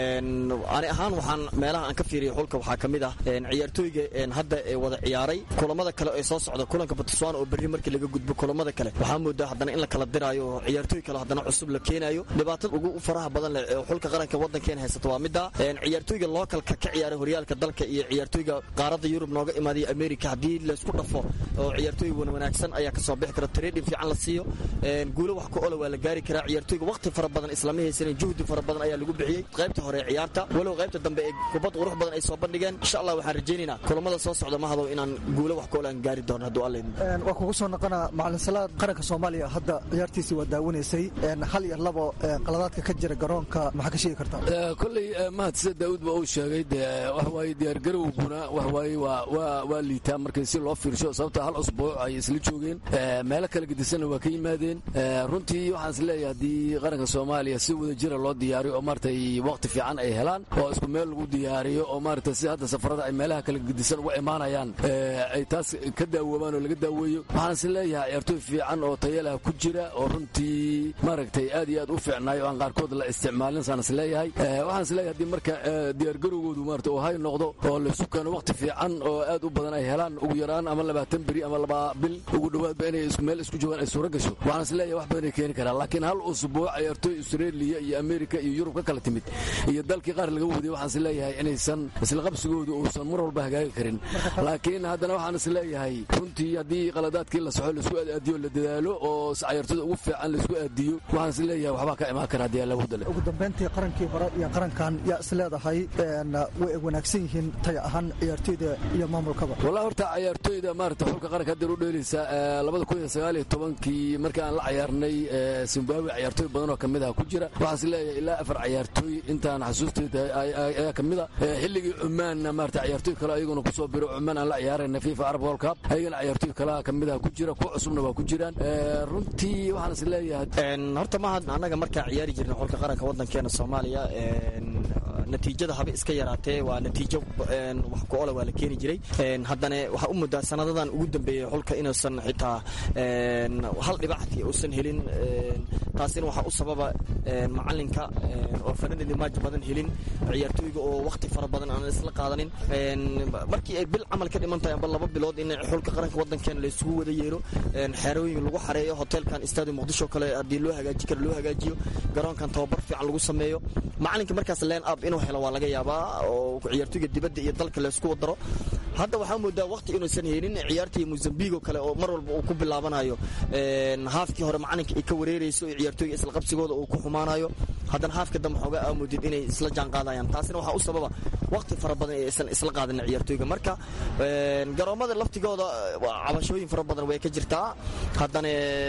ani ahaan waxaan meelaha aan ka fiiriyay xulka waxaa ka mid ah ciyaartooyga hadda ee wada ciyaaray kulamada kale ee soo socda kulanka botswana oo berri markii laga gudbo kulamada kale waxaa moodaa haddana in la kala diraayo oo ciyaartooy kale haddana cusub la keenayo dhibaatada ugu faraha badan leh ee xulka qaranka waddankeena haysata waa midda ciyaartooyga lookalka ka ciyaara horyaalka dalka iyo ciyaartooyga qaaradda yurub nooga imaadaya america haddii laysku dhafo oo ciyaartooy wanaagsan ayaa kasoo bixi kara trading fiican la siiyo guulo wax ku ola waa la gaari karaa ciyaartooyga waqti fara badan islama haysanin juhdi fara badan ayaa lagu bixiyey qaybta hore ee ciyaarta walow qaybta dambe ee kubad qurux badan ay soo bandhigeen insha allah waxaan rajaynaynaa kulamada soo socda mahadow inaan guulo wax ku ola aan gaari doono hadduu alla waa kugu soo noqonaa macalin salaad qaranka soomaaliya hadda ciyaartiisii waa daawanaysay hal iyo labo qaladaadka ka jira garoonka maxaa ka sheegi kartaa kolley mahad sida daa'uud ba uu sheegay dee wax waaye diyaargarowguna wax waaye waa waa waa liitaa markii si loo fiirsho sababta hal usbuuc ay isla joogeen meelo kala gedisanna waa ka yimaadeen runtii waxaan is leeyahay haddii qaranka soomaaliya si wada jira loo diyaariyo oo maaragtay waqti fiican ay helaan oo isku meel lagu diyaariyo oo maaragtay si hadda safarada ay meelaha kala gedisan uga imaanayaan ay taas ka daawoobaan oo laga daaweeyo waxaan is leeyahay ciyaartooy fiican oo tayalah ku jira oo runtii maaragtay aad iyo aad u fiicnaay oo aan qaarkood la isticmaalin saan is leeyahay waxaan is leeyahay haddii marka diyaargarowgoodu maarata oo hay noqdo oo laysu keeno waqti fiican oo aad u badan ay helaan ugu yaraan ama labaatan beri ama laba bil ugu dhowaadba inay meel isku joogaan ay suura gasho waxaan is leeyahay wax badan ay keeni karaan laakiin hal usbuuc ciyaartooy australia iyo america iyo yurub ka kala timid iyo dalkii qaar laga wadiyay waxaan is leeyahay inaysan isla qabsigoodu uusan mar walba hagaagi karin laakiin haddana waxaan is leeyahay runtii haddii qaladaadkii la soxo laisku aadiyo la dadaalo oo ciyaartooyda ugu fiican laisku aadiyo waxaan is leeyahay waxbaa ka imaan kara haddii alla wadale ugu dambeyntii qarankii hore iyo qarankan yaa is leedahay way wanaagsan yihiin tay ahaan ciyaartooyda iyo maamulkaba wallahi horta ciyaartooyda maarata xulka qaranka hadda u dheelaysa labada kun iyo sagaal iyo tobankii markii aan la cayaarnay zimbabwe ciyaartooy badan oo kamid ah ku jira waxaan is leeyahay ilaa afar ciyaartooy intaan xasuustayda ayaa kamid a xilligii cumaanna maarata ciyaartooy kale ayaguna kusoo biro cumaan aan la ciyaarayna fifa arab world cup ayagana ciyaartooy kale kamid ah ku jira kuwa cusubna waa ku jiraan runtii waxaan is leeyahay horta mahad annaga markaa ciyaari jirna xulka qaranka waddankeena soomaaliya natiijada haba iska yaraatee waa natiijo wax ku ola waa la keeni jiray haddana waxaa u muddaa sanadadan ugu dambeeyey xulka inuusan xitaa hal dhibacti uusan helin taasina waxaa u sababa macalinka oo fananadi maaj badan helin ciyaartooyga oo wakti fara badan aan isla qaadanin markii ay bil camal ka dhiman tahay amba laba bilood in xulka qaranka waddankeena la isugu wada yeero xeerooyin lagu xareeyo hoteelkan stadium muqdisho kale haddii loo hagaaji karo loo hagaajiyo garoonkan tababar fiican lagu sameeyo macalinka markaas leen up inuu helo waa laga yaabaa oo ciyaartooyga dibadda iyo dalka laysku wadaro hadda waxaa moodaa waqti inuusan haynin ciyaartii mozambigo kale oo mar walba uu ku bilaabanayo haafkii hore macalinka ay ka wareerayso iyo ciyaartooyga isla qabsigooda uu ku xumaanayo haddana haafka dambe xoogaa aamoodid inay isla jaan qaadayaan taasina waxaa u sababa waqti fara badan ee aysan isla qaadanin ciyaartooyga marka garoomada laftigooda cabashooyin fara badan way ka jirtaa haddana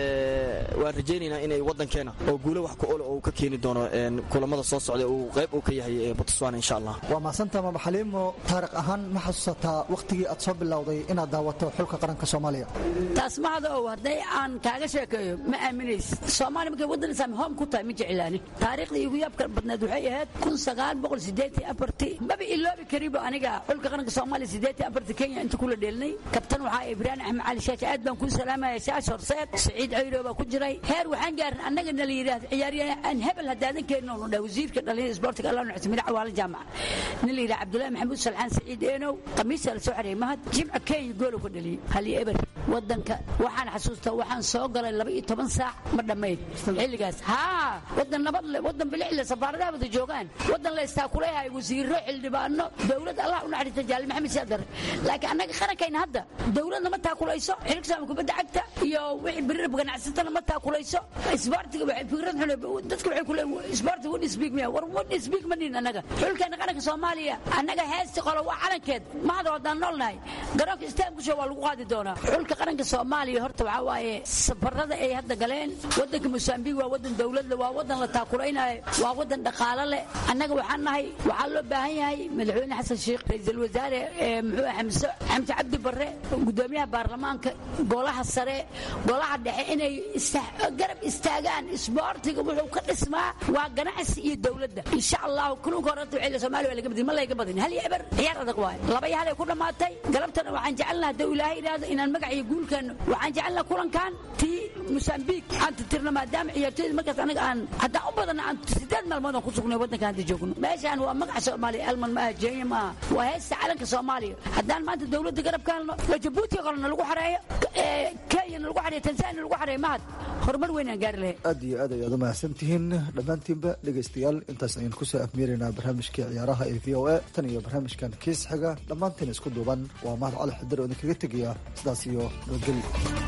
waan rajaynaynaa inay wadankeena oo guulo wax ku ole oo ka keeni doono kulamada soo socda uu qayb uu ka yahay botswana insha allah waa mahadsantaa mama xaliimo taariikh ahaan ma xasuusataa waqtigii aad soo bilowday inaad daawato xulka qaranka soomaaliya taas mahada ow hadday aan kaaga sheekeeyo ma aaminaysid soomaaliya markay waddan islaami hoom ku tahay ma jeclaani taariikhda igu yaabka badneed waxay ahayd kun sagaal boqol sideetan afartii maba iloobi karibo aniga xulka qaranka soomaaliya sideetan afartii kenya inta kula dheelnay kabtan waxaa ibraahim axmed cali shaashi aad baan kuu salaamaya shaash horseed saciid cayro baa ku jiray heer waxaan gaarin annaga na la yidhaahdo ciyaaryahan hebel haddaadan keenin oo dhah wasiirka dhalinyada isboortiga allah nuxsi madax waala jaamaca nin la yidhaha cabdullaahi maxamuud salxaan saciid eenow qamiisa la soo xareeyay mahad jimca kenya goolo ka dhaliyey hali eber wadanka waxaan xasuustaa waxaan soo galay laba iyo toban saac ma dhammayd xilligaas haa wadan nabad le wadan bilic le safaaradaha wada joogaan wadan la istaakuleeyahay wasiiro xildhibaano dowlad allah u naxariista jaali maxamed siyaadar laakiin annaga qarankayna hadda dowladna ma taakulayso xilka saama kubadda cagta iyo wixii birirba ganacsatana ma taakulayso isboortiga waxay fikrad xun dadka waxay ku leeyihin isboortiga wad isbiig miya war wad isbiig ma nihin annaga xulkeena qaranka soomaaliya annaga heesti qolo waa calankeed ma hada haddaan noolnahay garoonka istaamkusho waa lagu qaadi doonaa xulka qaranka soomaaliya horta waxaa waaye safarada ay hadda galeen wadanka mosambiq waa wadan dowladle waa wadan la taakulaynayo waa wadan dhaqaalo leh annaga waxaan nahay waxaa loo baahan yahay madaxweyne xasan sheekh ra-iisul wasaare muxuu xamse xamse cabdi barre gudoomiyaha baarlamaanka golaha sare golaha dhexe inay garab istaagaan isboortiga wuxuu ka dhismaa waa ganacsi iyo dowladda insha allahu kulunka horanta waxay soomaaliya waa laga badin ma layga badin hal iyo eber ciyaar adag waaye laba iyo hal ay ku dhammaatay galabtana waxaan jecelnaha hadduu ilaahay yidhaahdo inaan magac iyo guulkeeno waxaan jecelnaha kulankan tii mosambiq aan titirno maadaama ciyaartooyda markaas anaga aan haddaan u badanna aan sideed maalmood aan ku sugnay waddanka hadda joogno meeshaan waa magaca soomaaliya alman maaha jenya maaha waa heesta calanka soomaaliya haddaan maanta dowladda garab ka helno oo jabuuti qalena lagu xareeyo kenyana lagu xareeyo tanzania lagu xareeyo mahad horumar weyn aan gaari lahayn aad iyo aad ayaad u mahadsantihiin dhammaantiinba dhegaystayaal intaas ayaan kusoo afmeeraynaa barnaamijkii ciyaaraha ee v o a tan iyo barnaamijkan kiis xiga dhammaantiin isku duuban waa mahad cali xidar oo idinkaga tegaya sidaas iyo nabadgelyo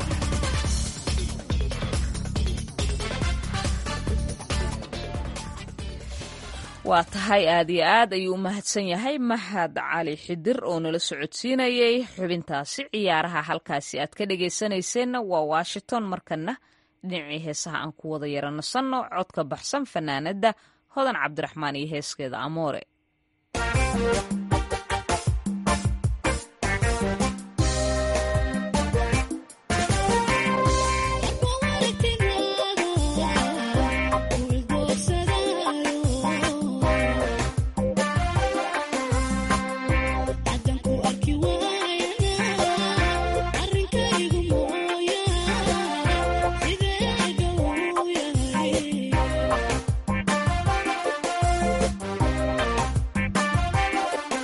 waa tahay aad iyo aad ayuu u mahadsan yahay mahad cali xidir oo nala socodsiinayay xubintaasi ciyaaraha halkaasi aad ka dhegaysanayseena waa washington markana dhinacii heesaha aan ku wada yaranasanno codka baxsan fanaanadda hodan cabdiraxmaan iyo heeskeeda amoore Yeah.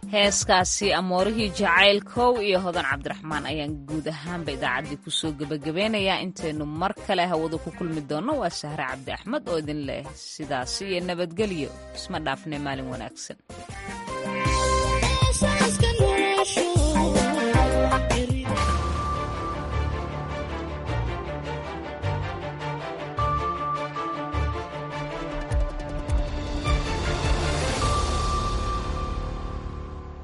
heeskaasi amoorihii jacaylkow iyo hodan cabdiraxmaan ayaan guud ahaanba idaacaddii kusoo gebagabeynayaa intaynu mar kale hawada ku kulmi doonno waa sahre cabdi axmed oo idin leh sidaasi iyo nabadgelyo isma dhaafne maalin wanaagsan